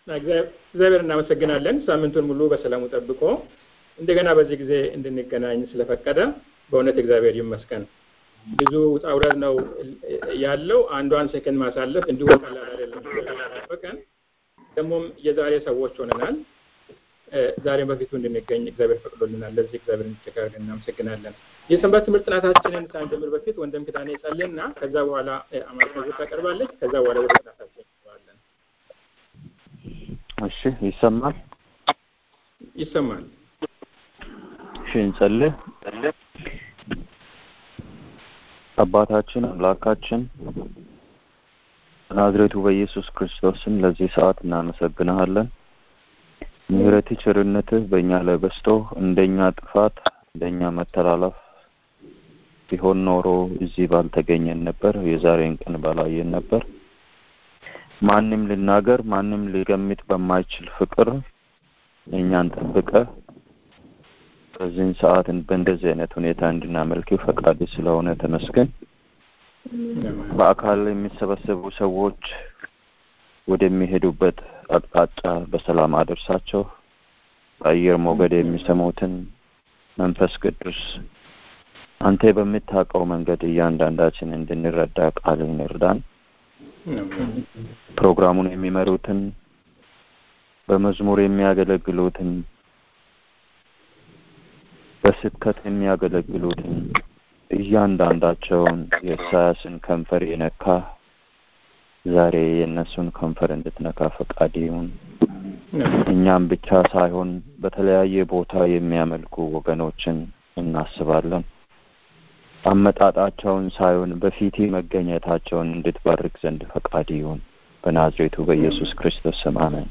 እግዚአብሔር እናመሰግናለን። ሳምንቱን ሙሉ በሰላሙ ጠብቆ እንደገና በዚህ ጊዜ እንድንገናኝ ስለፈቀደ በእውነት እግዚአብሔር ይመስገን። ብዙ ውጣ ውረድ ነው ያለው። አንዷን ሴከንድ ማሳለፍ እንዲሁ ቀላል አይደለም። ጠበቀን ደግሞም የዛሬ ሰዎች ሆነናል። ዛሬ በፊቱ እንድንገኝ እግዚአብሔር ፈቅዶልናል። ለዚህ እግዚአብሔር እንዲቸጋር እናመሰግናለን። የሰንበት ትምህርት ጥናታችንን ሳንጀምር በፊት ወንድም ክዳኔ ጸልና ከዛ በኋላ አማርኛ ታቀርባለች። ከዛ በኋላ ወደ ጥናታችን እንገባለን። እሺ፣ ይሰማል ይሰማል። እሺ፣ እንጸልይ። አባታችን አምላካችን በናዝሬቱ በኢየሱስ ክርስቶስም ለዚህ ሰዓት እናመሰግንሃለን። ምሕረትህ ቸርነትህ በእኛ ላይ በስቶ እንደኛ ጥፋት እንደኛ መተላለፍ ቢሆን ኖሮ እዚህ ባልተገኘን ነበር፣ የዛሬን ቀን ባላየን ነበር። ማንም ልናገር ማንም ሊገምት በማይችል ፍቅር እኛን ጠብቀ በዚህን ሰዓት በእንደዚህ አይነት ሁኔታ እንድናመልክ ፈቃድ ስለሆነ ተመስገን። በአካል የሚሰበሰቡ ሰዎች ወደሚሄዱበት አቅጣጫ በሰላም አደርሳቸው። በአየር ሞገድ የሚሰሙትን መንፈስ ቅዱስ አንተ በምታውቀው መንገድ እያንዳንዳችን እንድንረዳ ቃልን እርዳን። ፕሮግራሙን የሚመሩትን በመዝሙር የሚያገለግሉትን በስብከት የሚያገለግሉትን እያንዳንዳቸውን የኢሳያስን ከንፈር የነካ ዛሬ የእነሱን ከንፈር እንድትነካ ፈቃድ ይሁን። እኛም ብቻ ሳይሆን በተለያየ ቦታ የሚያመልኩ ወገኖችን እናስባለን። አመጣጣቸውን ሳይሆን በፊቴ መገኘታቸውን እንድትባርክ ዘንድ ፈቃድ ይሁን። በናዝሬቱ በኢየሱስ ክርስቶስ ስም አሜን።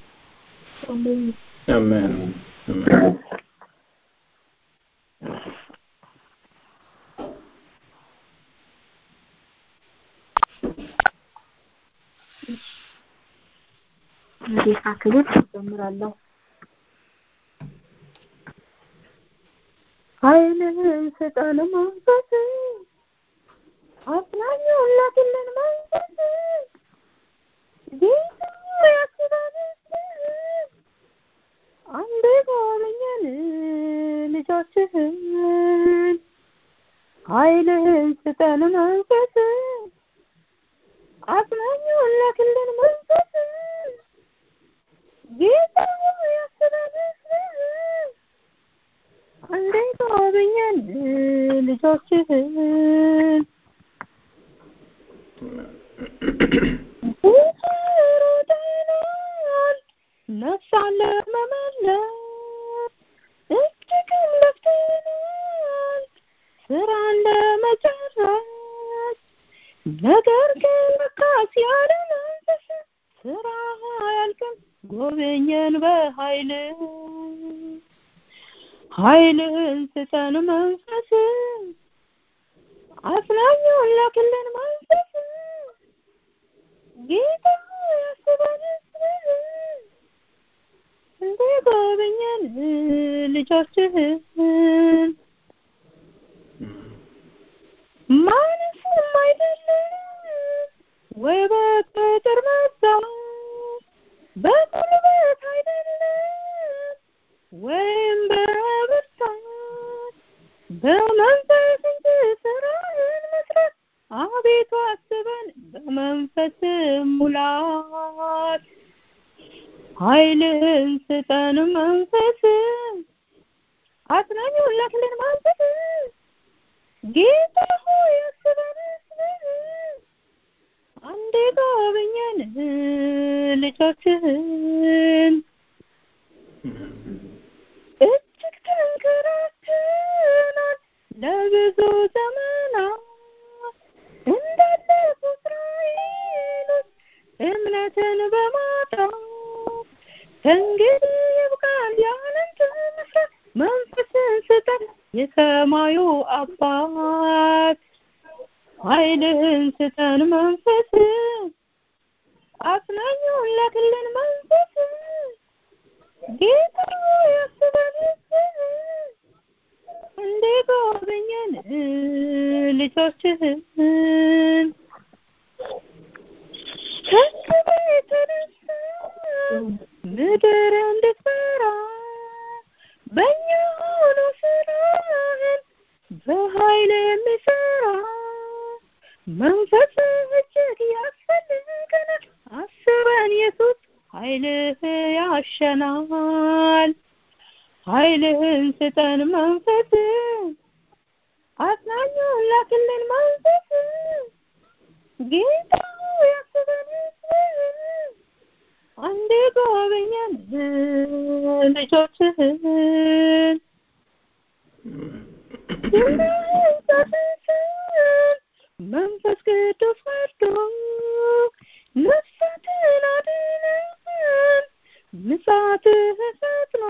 አሜን። ጌታ ክብር እጀምራለሁ። ኃይልህን ስጠን መንፈስ አጽናኙን ላክልን መንፈስ ጌታ ያስባል አንዴ ጎበኘን ልጆችህን ኃይልህን ስጠን መንፈስ አጽናኙን ላክልን መንፈስ ጌታ ያስባል አንዴ ጎበኘን ልጆችህን ሮጠናል ነፍሳን ለመመለስ እጅግም ለፍተናል ስራን ለመጨረስ ነገር ግን መካስ ያለ መንፈስ ስራ አያልቅም ጎበኘን በኃይል ኃይልህን ስጠን መንፈስ አጽናኙን ላክልን መንፈስ ጌታ ያስበን እንደ ጎበኘን ልጆችህን ማንስም አይደለም ወይ በቅጥር መዛት በጉልበት አይደለም ወይም በብርታት በመንፈስ እንጂ ስራህን መስራት አቤቱ አስበን በመንፈስ ሙላት ኃይልህን ስጠን መንፈስ አጽናኙን ላክልን መንፈስ ጌታ ሆይ አስበን አንዴ ጎበኘን ልጆችህን እጅግ ተንከራተናል ለብዙ ዘመናት እንዳለፉ እስራኤሎች እምነትን በማጣት ከእንግዲህ ይብቃል ያንተ መስራት መንፈስን ስጠን የሰማዩ አባት ኃይልህን ስጠን መንፈስ አጽናኙን ላክልን መንፈስ ጌታ ያስበን እንደ ጎበኘን ልጆችህን ከክብር የተነሳ ምድር እንድትፈራ በእኛ ሆኖ ስራህን በኃይል የሚሰራ መንፈስ እጅግ ያስፈልገናል። አስበን ኢየሱስ ኃይልህ ያሸናል። ኃይልህን ስጠን መንፈስ አጽናኙን ላክልን መንፈስ ጌታ ሆይ አስበን አንዴ ጎበኘን ልጆችህን መንፈስ ቅዱስ ወርዶ ነፍሳትን አድነን ምጽአትህ ፈጥኖ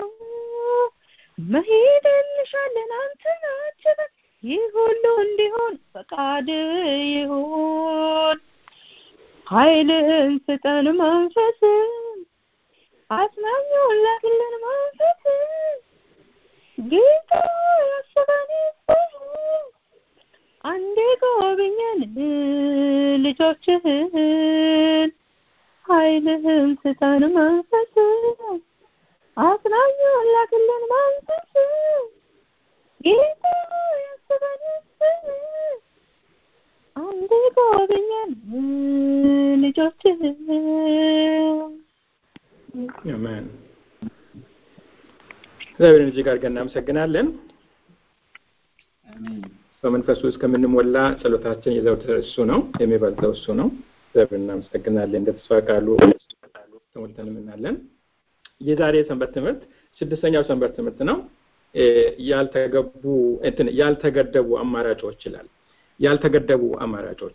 መሄድ እንሻለን አንተን አጅበን ይህ ሁሉ እንዲሆን ፈቃድ ይሁን ኃይልህን ስጠን መንፈስ አጽናኙን ላክልን መንፈስ ጌታ ያስበን አንዴ ጎብኘን ልጆችህን ኃይልህን ስጠን መንፈስ አጽናኙን ላክልን መንፈስ ጌታ ያስበን አንዴ ጎብኘን ልጆችህን አሜን። እግዚአብሔርን እጅግ አድርገን እናመሰግናለን። በመንፈሱ እስከምንሞላ ጸሎታችን የዘወትር እሱ ነው፣ የሚበልጠው እሱ ነው። እግዚአብሔር እናመሰግናለን። እንደ ተስፋ ቃሉ ተሞልተን የምናለን። የዛሬ ሰንበት ትምህርት ስድስተኛው ሰንበት ትምህርት ነው። ያልተገቡ እንትን ያልተገደቡ አማራጮች ይላል። ያልተገደቡ አማራጮች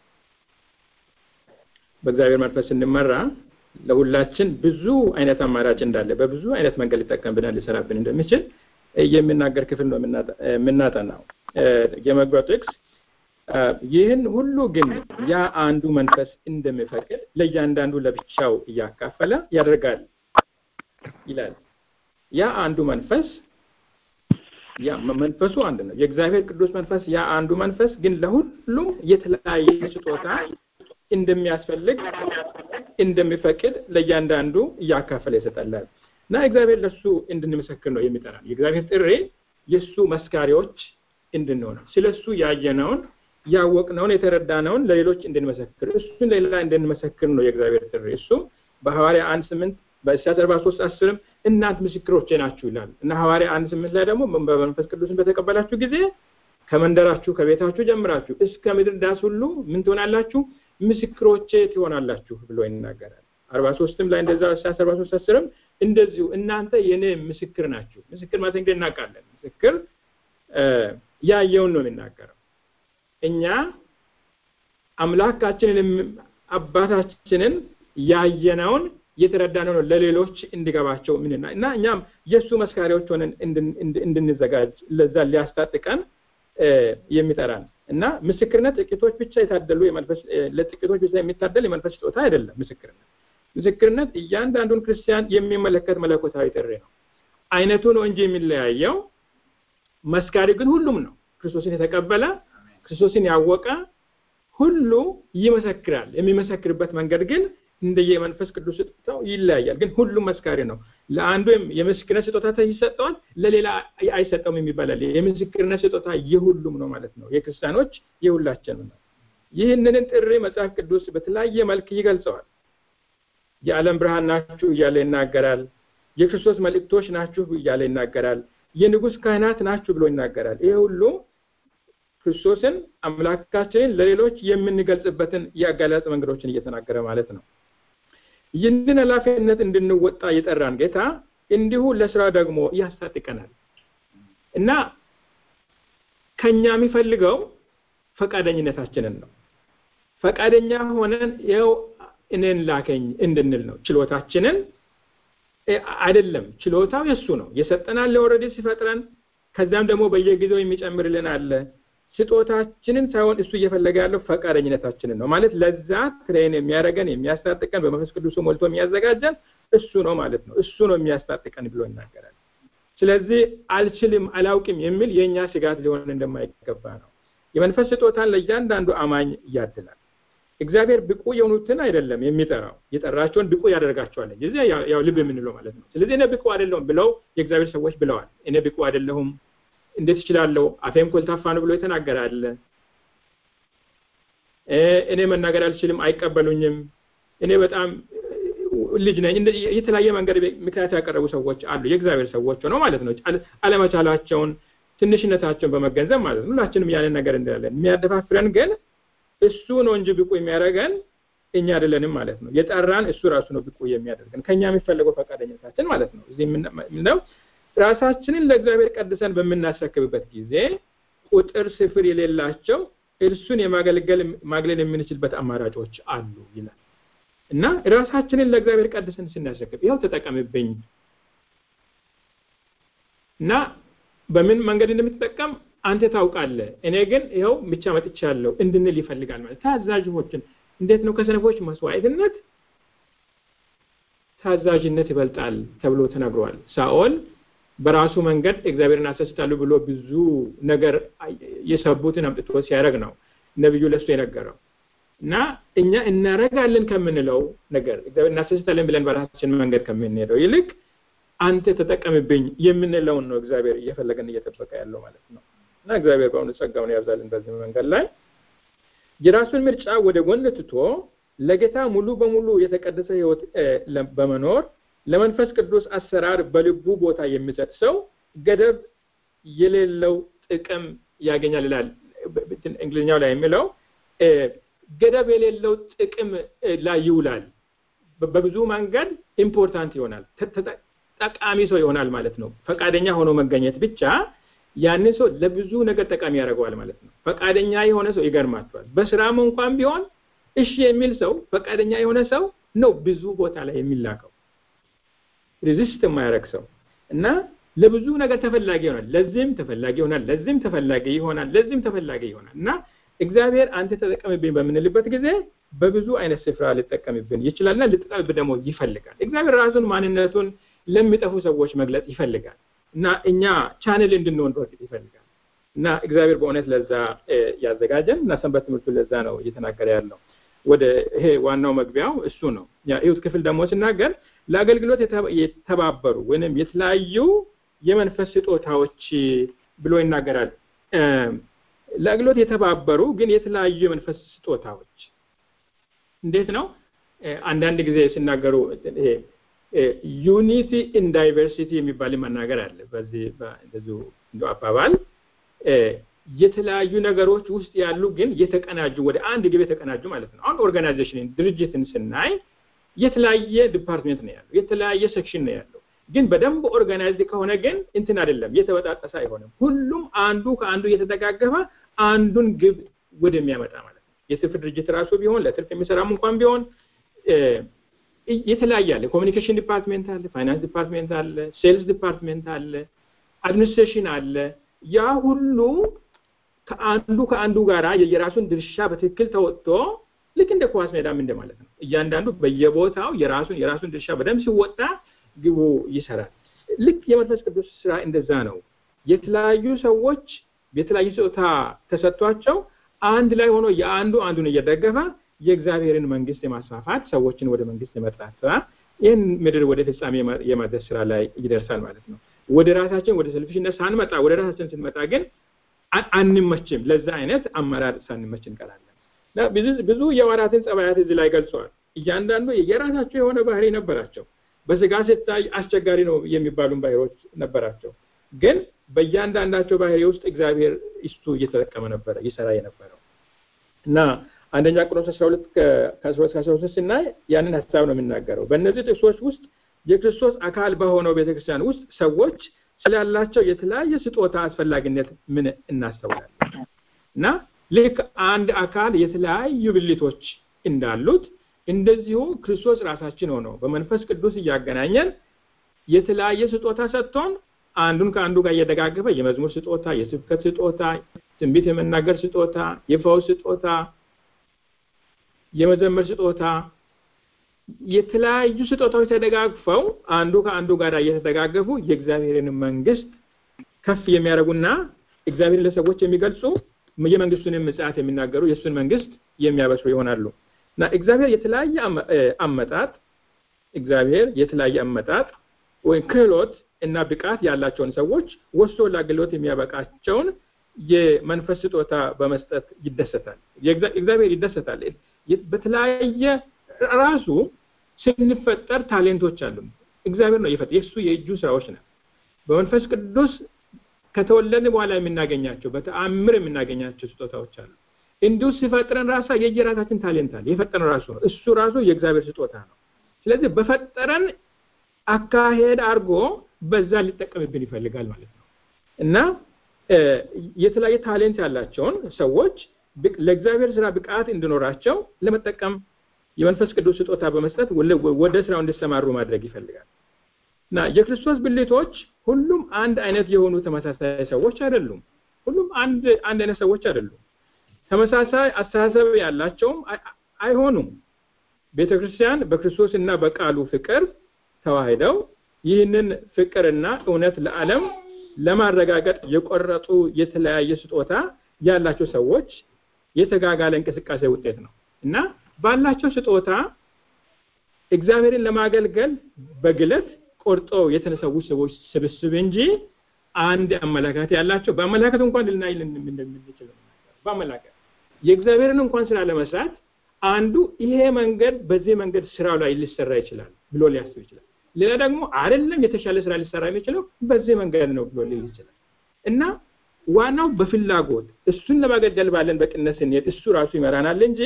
በእግዚአብሔር መንፈስ ስንመራ ለሁላችን ብዙ አይነት አማራጭ እንዳለ በብዙ አይነት መንገድ ሊጠቀምብናል ሊሰራብን እንደሚችል የሚናገር ክፍል ነው የምናጠናው። የመግቢያው ጥቅስ ይህን ሁሉ ግን ያ አንዱ መንፈስ እንደሚፈቅድ ለእያንዳንዱ ለብቻው እያካፈለ ያደርጋል ይላል። ያ አንዱ መንፈስ ያ መንፈሱ አንድ ነው። የእግዚአብሔር ቅዱስ መንፈስ ያ አንዱ መንፈስ ግን ለሁሉም የተለያየ ስጦታ እንደሚያስፈልግ እንደሚፈቅድ ለእያንዳንዱ እያካፈለ ይሰጠላል እና እግዚአብሔር ለሱ እንድንመሰክር ነው የሚጠራን። የእግዚአብሔር ጥሪ የእሱ መስካሪዎች እንድንሆን ስለ እሱ ያየነውን ያወቅነውን የተረዳነውን ለሌሎች እንድንመሰክር እሱን ለሌላ እንድንመሰክር ነው የእግዚአብሔር ጥሪ። እሱ በሐዋርያ አንድ ስምንት በኢሳያስ አርባ ሶስት አስርም እናንት ምስክሮቼ ናችሁ ይላል እና ሐዋርያ አንድ ስምንት ላይ ደግሞ በመንፈስ ቅዱስን በተቀበላችሁ ጊዜ ከመንደራችሁ ከቤታችሁ ጀምራችሁ እስከ ምድር ዳስ ሁሉ ምን ትሆናላችሁ? ምስክሮቼ ትሆናላችሁ ብሎ ይናገራል። አርባ ሶስትም ላይ እንደዛ ኢሳያስ አርባ ሶስት አስርም እንደዚሁ እናንተ የኔ ምስክር ናችሁ። ምስክር ማለት እንግዲህ እናውቃለን። ምስክር ያየውን ነው የሚናገረው። እኛ አምላካችንን አባታችንን ያየነውን የተረዳነው ነው ለሌሎች እንዲገባቸው ምንና እና እኛም የእሱ መስካሪዎች ሆነን እንድንዘጋጅ ለዛ ሊያስታጥቀን የሚጠራን እና ምስክርነት ጥቂቶች ብቻ የታደሉ የመንፈስ ለጥቂቶች ብቻ የሚታደል የመንፈስ ስጦታ አይደለም። ምስክርነት ምስክርነት እያንዳንዱን ክርስቲያን የሚመለከት መለኮታዊ ጥሪ ነው። አይነቱ ነው እንጂ የሚለያየው መስካሪ ግን ሁሉም ነው። ክርስቶስን የተቀበለ ክርስቶስን ያወቀ ሁሉ ይመሰክራል። የሚመሰክርበት መንገድ ግን እንደየመንፈስ ቅዱስ ስጦታው ይለያያል። ግን ሁሉም መስካሪ ነው። ለአንዱ የምስክርነት ስጦታ ይሰጠዋል፣ ለሌላ አይሰጠውም የሚባላል። የምስክርነት ስጦታ የሁሉም ነው ማለት ነው። የክርስቲያኖች የሁላችንም ነው። ይህንን ጥሪ መጽሐፍ ቅዱስ በተለያየ መልክ ይገልጸዋል። የዓለም ብርሃን ናችሁ እያለ ይናገራል። የክርስቶስ መልእክቶች ናችሁ እያለ ይናገራል። የንጉሥ ካህናት ናችሁ ብሎ ይናገራል። ይሄ ሁሉ ክርስቶስን አምላካችንን ለሌሎች የምንገልጽበትን የአገላለጽ መንገዶችን እየተናገረ ማለት ነው። ይህንን ኃላፊነት እንድንወጣ የጠራን ጌታ እንዲሁ ለስራ ደግሞ ያስታጥቀናል እና ከኛ የሚፈልገው ፈቃደኝነታችንን ነው። ፈቃደኛ ሆነን ይኸው እኔን ላከኝ እንድንል ነው። ችሎታችንን አይደለም። ችሎታው የእሱ ነው። የሰጠናል ኦልሬዲ ሲፈጥረን፣ ከዛም ደግሞ በየጊዜው የሚጨምርልን አለ። ስጦታችንን ሳይሆን እሱ እየፈለገ ያለው ፈቃደኝነታችንን ነው። ማለት ለዛ ትሬን የሚያደርገን የሚያስታጥቀን፣ በመንፈስ ቅዱሱ ሞልቶ የሚያዘጋጀን እሱ ነው ማለት ነው። እሱ ነው የሚያስታጥቀን ብሎ ይናገራል። ስለዚህ አልችልም፣ አላውቅም የሚል የእኛ ስጋት ሊሆን እንደማይገባ ነው። የመንፈስ ስጦታን ለእያንዳንዱ አማኝ ያድላል። እግዚአብሔር ብቁ የሆኑትን አይደለም የሚጠራው የጠራቸውን ብቁ ያደርጋቸዋል እዚህ ያው ልብ የምንለው ማለት ነው ስለዚህ እኔ ብቁ አይደለሁም ብለው የእግዚአብሔር ሰዎች ብለዋል እኔ ብቁ አይደለሁም እንዴት እችላለሁ አፌም ኮልታፋ ነው ብሎ የተናገረ አለ እኔ መናገር አልችልም አይቀበሉኝም እኔ በጣም ልጅ ነኝ የተለያየ መንገድ ምክንያት ያቀረቡ ሰዎች አሉ የእግዚአብሔር ሰዎች ነው ማለት ነው አለመቻላቸውን ትንሽነታቸውን በመገንዘብ ማለት ነው ሁላችንም ያንን ነገር እንዳለን የሚያደፋፍረን ግን እሱ ነው እንጂ ብቁ የሚያደርገን እኛ አይደለንም ማለት ነው የጠራን እሱ ራሱ ነው ብቁ የሚያደርገን ከኛ የሚፈለገው ፈቃደኝነታችን ማለት ነው እዚህ ምንድነው ራሳችንን ለእግዚአብሔር ቀድሰን በምናስረክብበት ጊዜ ቁጥር ስፍር የሌላቸው እርሱን የማገልገል ማግለል የምንችልበት አማራጮች አሉ ይላል እና ራሳችንን ለእግዚአብሔር ቀድሰን ስናስረክብ ይኸው ተጠቀምብኝ እና በምን መንገድ እንደምትጠቀም አንተ ታውቃለህ እኔ ግን ይኸው ብቻ መጥቻለሁ እንድንል ይፈልጋል ማለት ታዛዥዎችን እንዴት ነው ከሰነፎች መስዋዕትነት ታዛዥነት ይበልጣል ተብሎ ተነግሯል ሳኦል በራሱ መንገድ እግዚአብሔርን አሰስታለሁ ብሎ ብዙ ነገር የሰቡትን አምጥቶ ሲያደርግ ነው ነብዩ ለሱ የነገረው እና እኛ እናረጋለን ከምንለው ነገር እግዚአብሔር እናሰስታለን ብለን በራሳችን መንገድ ከምንሄደው ይልቅ አንተ ተጠቀምብኝ የምንለውን ነው እግዚአብሔር እየፈለገን እየጠበቀ ያለው ማለት ነው እና እግዚአብሔር በአሁኑ ጸጋውን ያብዛልን በዚህ መንገድ ላይ የራሱን ምርጫ ወደ ጎን ትቶ ለጌታ ሙሉ በሙሉ የተቀደሰ ህይወት በመኖር ለመንፈስ ቅዱስ አሰራር በልቡ ቦታ የሚሰጥ ሰው ገደብ የሌለው ጥቅም ያገኛል ይላል እንግሊዝኛው ላይ የሚለው ገደብ የሌለው ጥቅም ላይ ይውላል በብዙ መንገድ ኢምፖርታንት ይሆናል ጠቃሚ ሰው ይሆናል ማለት ነው ፈቃደኛ ሆኖ መገኘት ብቻ ያንን ሰው ለብዙ ነገር ጠቃሚ ያደርገዋል ማለት ነው ፈቃደኛ የሆነ ሰው ይገርማቸዋል በስራም እንኳን ቢሆን እሺ የሚል ሰው ፈቃደኛ የሆነ ሰው ነው ብዙ ቦታ ላይ የሚላከው ሪዚስት የማያደርግ ሰው እና ለብዙ ነገር ተፈላጊ ይሆናል ለዚህም ተፈላጊ ይሆናል ለዚህም ተፈላጊ ይሆናል ለዚህም ተፈላጊ ይሆናል እና እግዚአብሔር አንተ ተጠቀምብኝ በምንልበት ጊዜ በብዙ አይነት ስፍራ ሊጠቀምብን ይችላልና ልጠቀምብን ደግሞ ይፈልጋል እግዚአብሔር ራሱን ማንነቱን ለሚጠፉ ሰዎች መግለጽ ይፈልጋል እና እኛ ቻንል እንድንሆን በፊት ይፈልጋል እና እግዚአብሔር በእውነት ለዛ ያዘጋጀን እና ሰንበት ትምህርቱ ለዛ ነው እየተናገረ ያለው ወደ ይሄ ዋናው መግቢያው እሱ ነው ይሁት ክፍል ደግሞ ሲናገር ለአገልግሎት የተባበሩ ወይም የተለያዩ የመንፈስ ስጦታዎች ብሎ ይናገራል ለአገልግሎት የተባበሩ ግን የተለያዩ የመንፈስ ስጦታዎች እንዴት ነው አንዳንድ ጊዜ ሲናገሩ ይሄ ዩኒቲ ኢን ዳይቨርሲቲ የሚባል መናገር አለ በዚህ እንደዚሁ እንደ አባባል የተለያዩ ነገሮች ውስጥ ያሉ ግን የተቀናጁ ወደ አንድ ግብ የተቀናጁ ማለት ነው አሁን ኦርጋናይዜሽንን ድርጅትን ስናይ የተለያየ ዲፓርትሜንት ነው ያለው የተለያየ ሴክሽን ነው ያለው ግን በደንብ ኦርጋናይዝድ ከሆነ ግን እንትን አይደለም የተበጣጠሰ አይሆንም ሁሉም አንዱ ከአንዱ እየተደጋገፈ አንዱን ግብ ወደሚያመጣ ማለት ነው የትርፍ ድርጅት ራሱ ቢሆን ለትርፍ የሚሰራም እንኳን ቢሆን የተለያየ አለ ኮሚኒኬሽን ዲፓርትሜንት አለ ፋይናንስ ዲፓርትሜንት አለ ሴልስ ዲፓርትሜንት አለ አድሚኒስትሬሽን አለ ያ ሁሉ ከአንዱ ከአንዱ ጋራ የራሱን ድርሻ በትክክል ተወጥቶ ልክ እንደ ኳስ ሜዳም እንደማለት ነው እያንዳንዱ በየቦታው የራሱን የራሱን ድርሻ በደንብ ሲወጣ ግቡ ይሰራል ልክ የመንፈስ ቅዱስ ስራ እንደዛ ነው የተለያዩ ሰዎች የተለያዩ ስጦታ ተሰጥቷቸው አንድ ላይ ሆኖ የአንዱ አንዱን እየደገፈ የእግዚአብሔርን መንግስት የማስፋፋት ሰዎችን ወደ መንግስት የመጥራት ስራ ይህን ምድር ወደ ፍጻሜ የማድረስ ስራ ላይ ይደርሳል ማለት ነው ወደ ራሳችን ወደ ሰልፊሽነት ሳንመጣ ወደ ራሳችን ስንመጣ ግን አንመችም ለዛ አይነት አመራር ሳንመች እንቀራለን ብዙ የዋራትን ጸባያት እዚህ ላይ ገልጸዋል እያንዳንዱ የራሳቸው የሆነ ባህሪ ነበራቸው በስጋ ሲታይ አስቸጋሪ ነው የሚባሉን ባህሪዎች ነበራቸው ግን በእያንዳንዳቸው ባህሪ ውስጥ እግዚአብሔር እሱ እየተጠቀመ ነበረ ይሰራ የነበረው እና አንደኛ ቆሮንቶስ 12 ከ12 13 ስናይ ያንን ሀሳብ ነው የሚናገረው በእነዚህ ጥቅሶች ውስጥ የክርስቶስ አካል በሆነው ቤተክርስቲያን ውስጥ ሰዎች ስላላቸው የተለያየ ስጦታ አስፈላጊነት ምን እናስተውላለን እና ልክ አንድ አካል የተለያዩ ብልቶች እንዳሉት እንደዚሁ ክርስቶስ ራሳችን ሆኖ በመንፈስ ቅዱስ እያገናኘን የተለያየ ስጦታ ሰጥቶን አንዱን ከአንዱ ጋር እየደጋገፈ የመዝሙር ስጦታ የስብከት ስጦታ ትንቢት የመናገር ስጦታ የፈውስ ስጦታ የመዘመር ስጦታ የተለያዩ ስጦታዎች ተደጋግፈው አንዱ ከአንዱ ጋር እየተደጋገፉ የእግዚአብሔርን መንግስት ከፍ የሚያደርጉና እግዚአብሔርን ለሰዎች የሚገልጹ የመንግስቱን ምጽአት የሚናገሩ የእሱን መንግስት የሚያበስሩ ይሆናሉ እና እግዚአብሔር የተለያየ አመጣጥ እግዚአብሔር የተለያየ አመጣጥ ወይም ክህሎት እና ብቃት ያላቸውን ሰዎች ወስዶ ለአገልግሎት የሚያበቃቸውን የመንፈስ ስጦታ በመስጠት ይደሰታል። እግዚአብሔር ይደሰታል። በተለያየ ራሱ ስንፈጠር ታሌንቶች አሉ። እግዚአብሔር ነው የፈጠ የእሱ የእጁ ስራዎች ነው። በመንፈስ ቅዱስ ከተወለድን በኋላ የምናገኛቸው በተአምር የምናገኛቸው ስጦታዎች አሉ። እንዲሁ ሲፈጥረን ራሳ የየራሳችን ታሌንት አለ። የፈጠረን ራሱ ነው። እሱ ራሱ የእግዚአብሔር ስጦታ ነው። ስለዚህ በፈጠረን አካሄድ አድርጎ በዛ ሊጠቀምብን ይፈልጋል ማለት ነው እና የተለያየ ታሌንት ያላቸውን ሰዎች ለእግዚአብሔር ስራ ብቃት እንዲኖራቸው ለመጠቀም የመንፈስ ቅዱስ ስጦታ በመስጠት ወደ ስራው እንዲሰማሩ ማድረግ ይፈልጋል እና የክርስቶስ ብልቶች ሁሉም አንድ አይነት የሆኑ ተመሳሳይ ሰዎች አይደሉም። ሁሉም አንድ አንድ አይነት ሰዎች አይደሉም። ተመሳሳይ አስተሳሰብ ያላቸውም አይሆኑም። ቤተ ክርስቲያን በክርስቶስ እና በቃሉ ፍቅር ተዋህደው ይህንን ፍቅርና እውነት ለዓለም ለማረጋገጥ የቆረጡ የተለያየ ስጦታ ያላቸው ሰዎች የተጋጋለ እንቅስቃሴ ውጤት ነው እና ባላቸው ስጦታ እግዚአብሔርን ለማገልገል በግለት ቆርጦ የተነሰው ሰዎች ስብስብ እንጂ አንድ አመለካከት ያላቸው በአመለካከት እንኳን ልናይ እንደምንችል በአመለካከት የእግዚአብሔርን እንኳን ስራ ለመስራት አንዱ ይሄ መንገድ በዚህ መንገድ ስራው ላይ ሊሰራ ይችላል ብሎ ሊያስብ ይችላል። ሌላ ደግሞ አይደለም የተሻለ ስራ ሊሰራ የሚችለው በዚህ መንገድ ነው ብሎ ሊል ይችላል እና ዋናው በፍላጎት እሱን ለማገልገል ባለን በቅነት ስንሄድ እሱ ራሱ ይመራናል እንጂ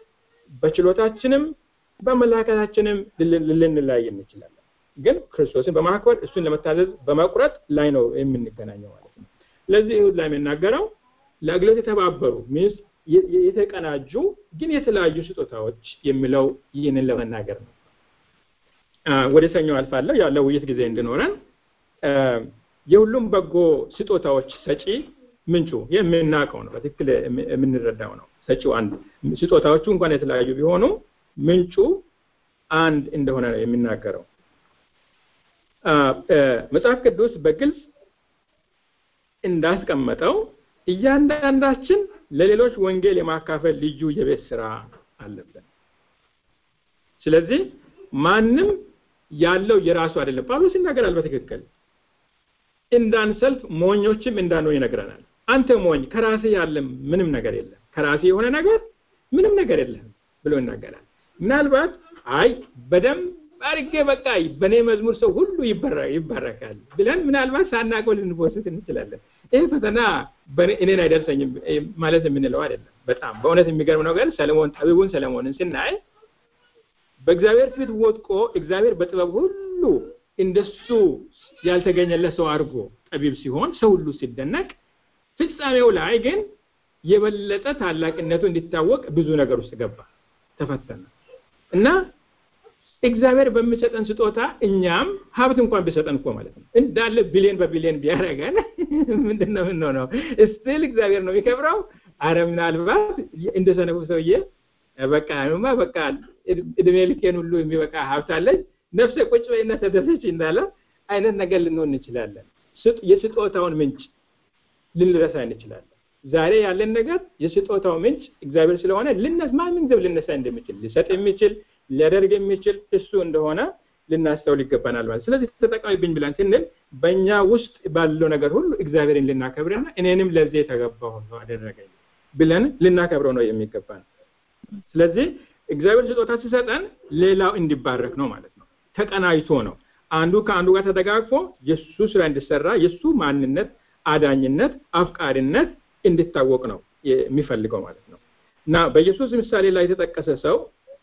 በችሎታችንም በአመለካከታችንም ልንለያይ እንችላለን። ግን ክርስቶስን በማክበር እሱን ለመታዘዝ በመቁረጥ ላይ ነው የምንገናኘው ማለት ነው። ስለዚህ ይሁድ ላይ የሚናገረው ለአገልግሎት የተባበሩ ሚንስ የተቀናጁ ግን የተለያዩ ስጦታዎች የሚለው ይህንን ለመናገር ነው። ወደ ሰኞ አልፋለሁ ያለው ውይይት ጊዜ እንዲኖረን የሁሉም በጎ ስጦታዎች ሰጪ ምንጩ የምናውቀው ነው፣ በትክክል የምንረዳው ነው። ሰጪው አንድ ስጦታዎቹ እንኳን የተለያዩ ቢሆኑ ምንጩ አንድ እንደሆነ ነው የሚናገረው። መጽሐፍ ቅዱስ በግልጽ እንዳስቀመጠው እያንዳንዳችን ለሌሎች ወንጌል የማካፈል ልዩ የቤት ስራ አለብን። ስለዚህ ማንም ያለው የራሱ አይደለም። ጳውሎስ ይናገራል በትክክል እንዳንሰልፍ ሞኞችም እንዳንሆን ይነግረናል። አንተ ሞኝ ከራሴ ያለ ምንም ነገር የለም፣ ከራሴ የሆነ ነገር ምንም ነገር የለም ብሎ ይናገራል። ምናልባት አይ በደንብ አድርጌ በቃ በእኔ መዝሙር ሰው ሁሉ ይባረካል ብለን ምናልባት ሳናውቀው ልንወስድ እንችላለን። ይህ ፈተና እኔን አይደርሰኝም ማለት የምንለው አይደለም። በጣም በእውነት የሚገርም ነገር ሰለሞን ጠቢቡን ሰለሞንን ስናይ በእግዚአብሔር ፊት ወድቆ እግዚአብሔር በጥበብ ሁሉ እንደሱ ያልተገኘለት ሰው አድርጎ ጠቢብ ሲሆን ሰው ሁሉ ሲደነቅ፣ ፍጻሜው ላይ ግን የበለጠ ታላቅነቱ እንዲታወቅ ብዙ ነገር ውስጥ ገባ፣ ተፈተነ እና እግዚአብሔር በሚሰጠን ስጦታ እኛም ሀብት እንኳን ቢሰጠን እኮ ማለት ነው እንዳለ ቢሊዮን በቢሊዮን ቢያደርገን ምንድን ነው የምንሆነው? ስቲል እግዚአብሔር ነው የሚከብረው። አረ ምናልባት እንደ ሰነፉ ሰውዬ በቃ ማ በቃ እድሜ ልኬን ሁሉ የሚበቃ ሀብት አለኝ ነፍሴ ቁጭ በይና ተደሰች እንዳለ አይነት ነገር ልንሆን እንችላለን። የስጦታውን ምንጭ ልንረሳ እንችላለን። ዛሬ ያለን ነገር የስጦታው ምንጭ እግዚአብሔር ስለሆነ ልነስ ማንም ዘብ ልነሳ እንደሚችል ሊሰጥ የሚችል ሊያደርግ የሚችል እሱ እንደሆነ ልናስተውል ይገባናል ማለት ስለዚህ ተጠቃሚብኝ ብለን ስንል በእኛ ውስጥ ባለው ነገር ሁሉ እግዚአብሔርን ልናከብርና እኔንም ለዚህ የተገባሁ ነው አደረገኝ ብለን ልናከብረው ነው የሚገባን ስለዚህ እግዚአብሔር ስጦታ ሲሰጠን ሌላው እንዲባረክ ነው ማለት ነው ተቀናይቶ ነው አንዱ ከአንዱ ጋር ተደጋግፎ የሱ ስራ እንዲሰራ የሱ ማንነት አዳኝነት አፍቃሪነት እንዲታወቅ ነው የሚፈልገው ማለት ነው እና በኢየሱስ ምሳሌ ላይ የተጠቀሰ ሰው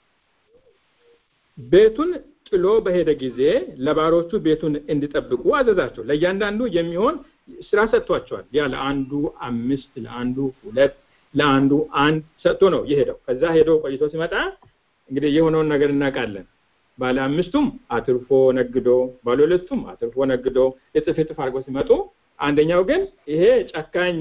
ቤቱን ጥሎ በሄደ ጊዜ ለባሮቹ ቤቱን እንዲጠብቁ አዘዛቸው። ለእያንዳንዱ የሚሆን ስራ ሰጥቷቸዋል። ያ ለአንዱ አምስት፣ ለአንዱ ሁለት፣ ለአንዱ አንድ ሰጥቶ ነው የሄደው። ከዛ ሄዶ ቆይቶ ሲመጣ እንግዲህ የሆነውን ነገር እናውቃለን። ባለ አምስቱም አትርፎ ነግዶ፣ ባለ ሁለቱም አትርፎ ነግዶ እጥፍ እጥፍ አድርጎ ሲመጡ፣ አንደኛው ግን ይሄ ጨካኝ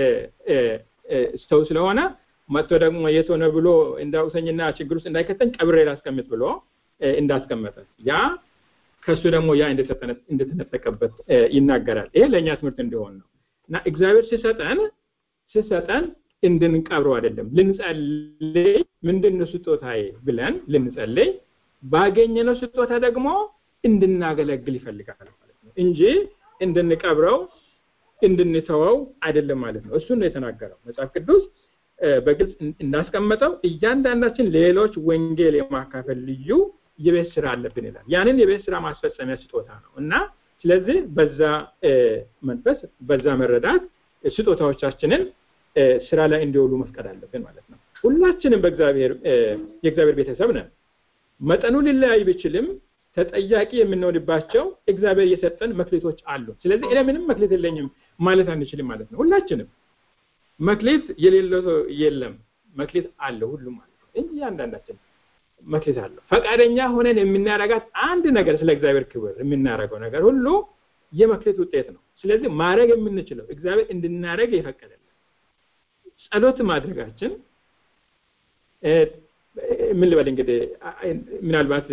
ሰው ስለሆነ መጥቶ ደግሞ የት ሆነ ብሎ እንዳውሰኝና ችግር ውስጥ እንዳይከተኝ ቀብሬ ላስቀምጥ ብሎ እንዳስቀመጠ ያ ከሱ ደግሞ ያ እንደተነጠቀበት ይናገራል። ይሄ ለእኛ ትምህርት እንዲሆን ነው እና እግዚአብሔር ሲሰጠን ሲሰጠን እንድንቀብረው አይደለም። ልንጸልይ ምንድን ነው ስጦታዬ ብለን ልንጸልይ ባገኘነው ስጦታ ደግሞ እንድናገለግል ይፈልጋል ማለት ነው እንጂ እንድንቀብረው እንድንተወው አይደለም ማለት ነው። እሱን ነው የተናገረው መጽሐፍ ቅዱስ በግልጽ እንዳስቀመጠው እያንዳንዳችን ሌሎች ወንጌል የማካፈል ልዩ የቤት ስራ አለብን ይላል። ያንን የቤት ስራ ማስፈጸሚያ ስጦታ ነው እና ስለዚህ በዛ መንፈስ በዛ መረዳት ስጦታዎቻችንን ስራ ላይ እንዲውሉ መፍቀድ አለብን ማለት ነው። ሁላችንም በእግዚአብሔር የእግዚአብሔር ቤተሰብ ነን። መጠኑ ሊለያይ ቢችልም ተጠያቂ የምንሆንባቸው እግዚአብሔር የሰጠን መክሊቶች አሉ። ስለዚህ እኔ ምንም መክሊት የለኝም ማለት አንችልም ማለት ነው። ሁላችንም መክሊት የሌለው ሰው የለም። መክሊት አለው ሁሉም ማለት ነው እንጂ እያንዳንዳችን መክሊት አለው። ፈቃደኛ ሆነን የምናረጋት አንድ ነገር ስለ እግዚአብሔር ክብር የምናረገው ነገር ሁሉ የመክሊት ውጤት ነው። ስለዚህ ማድረግ የምንችለው እግዚአብሔር እንድናደረግ የፈቀደልን ጸሎት ማድረጋችን ምን ልበል እንግዲህ ምናልባት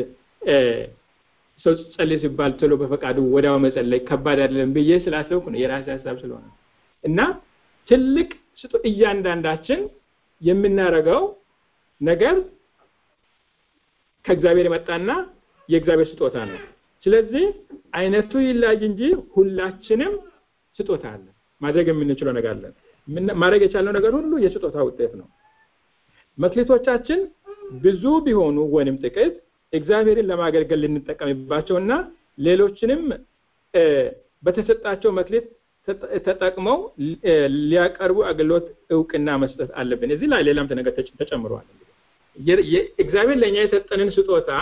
ሰው ጸልይ ሲባል ቶሎ በፈቃዱ ወዲያው መጸለይ ከባድ አይደለም ብዬ ስላሰብኩ ነው የራሴ ሀሳብ ስለሆነ እና ትልቅ ስጦ እያንዳንዳችን የምናረገው ነገር ከእግዚአብሔር የመጣና የእግዚአብሔር ስጦታ ነው። ስለዚህ አይነቱ ይለያይ እንጂ ሁላችንም ስጦታ አለ። ማድረግ የምንችለው ነገር አለን። ማድረግ የቻልነው ነገር ሁሉ የስጦታ ውጤት ነው። መክሊቶቻችን ብዙ ቢሆኑ ወይንም ጥቂት እግዚአብሔርን ለማገልገል ልንጠቀምባቸውና ሌሎችንም በተሰጣቸው መክሊት ተጠቅመው ሊያቀርቡ አገልግሎት እውቅና መስጠት አለብን። እዚህ ላይ ሌላም ነገር ተጨምሯል። እግዚአብሔር ለእኛ የሰጠንን ስጦታ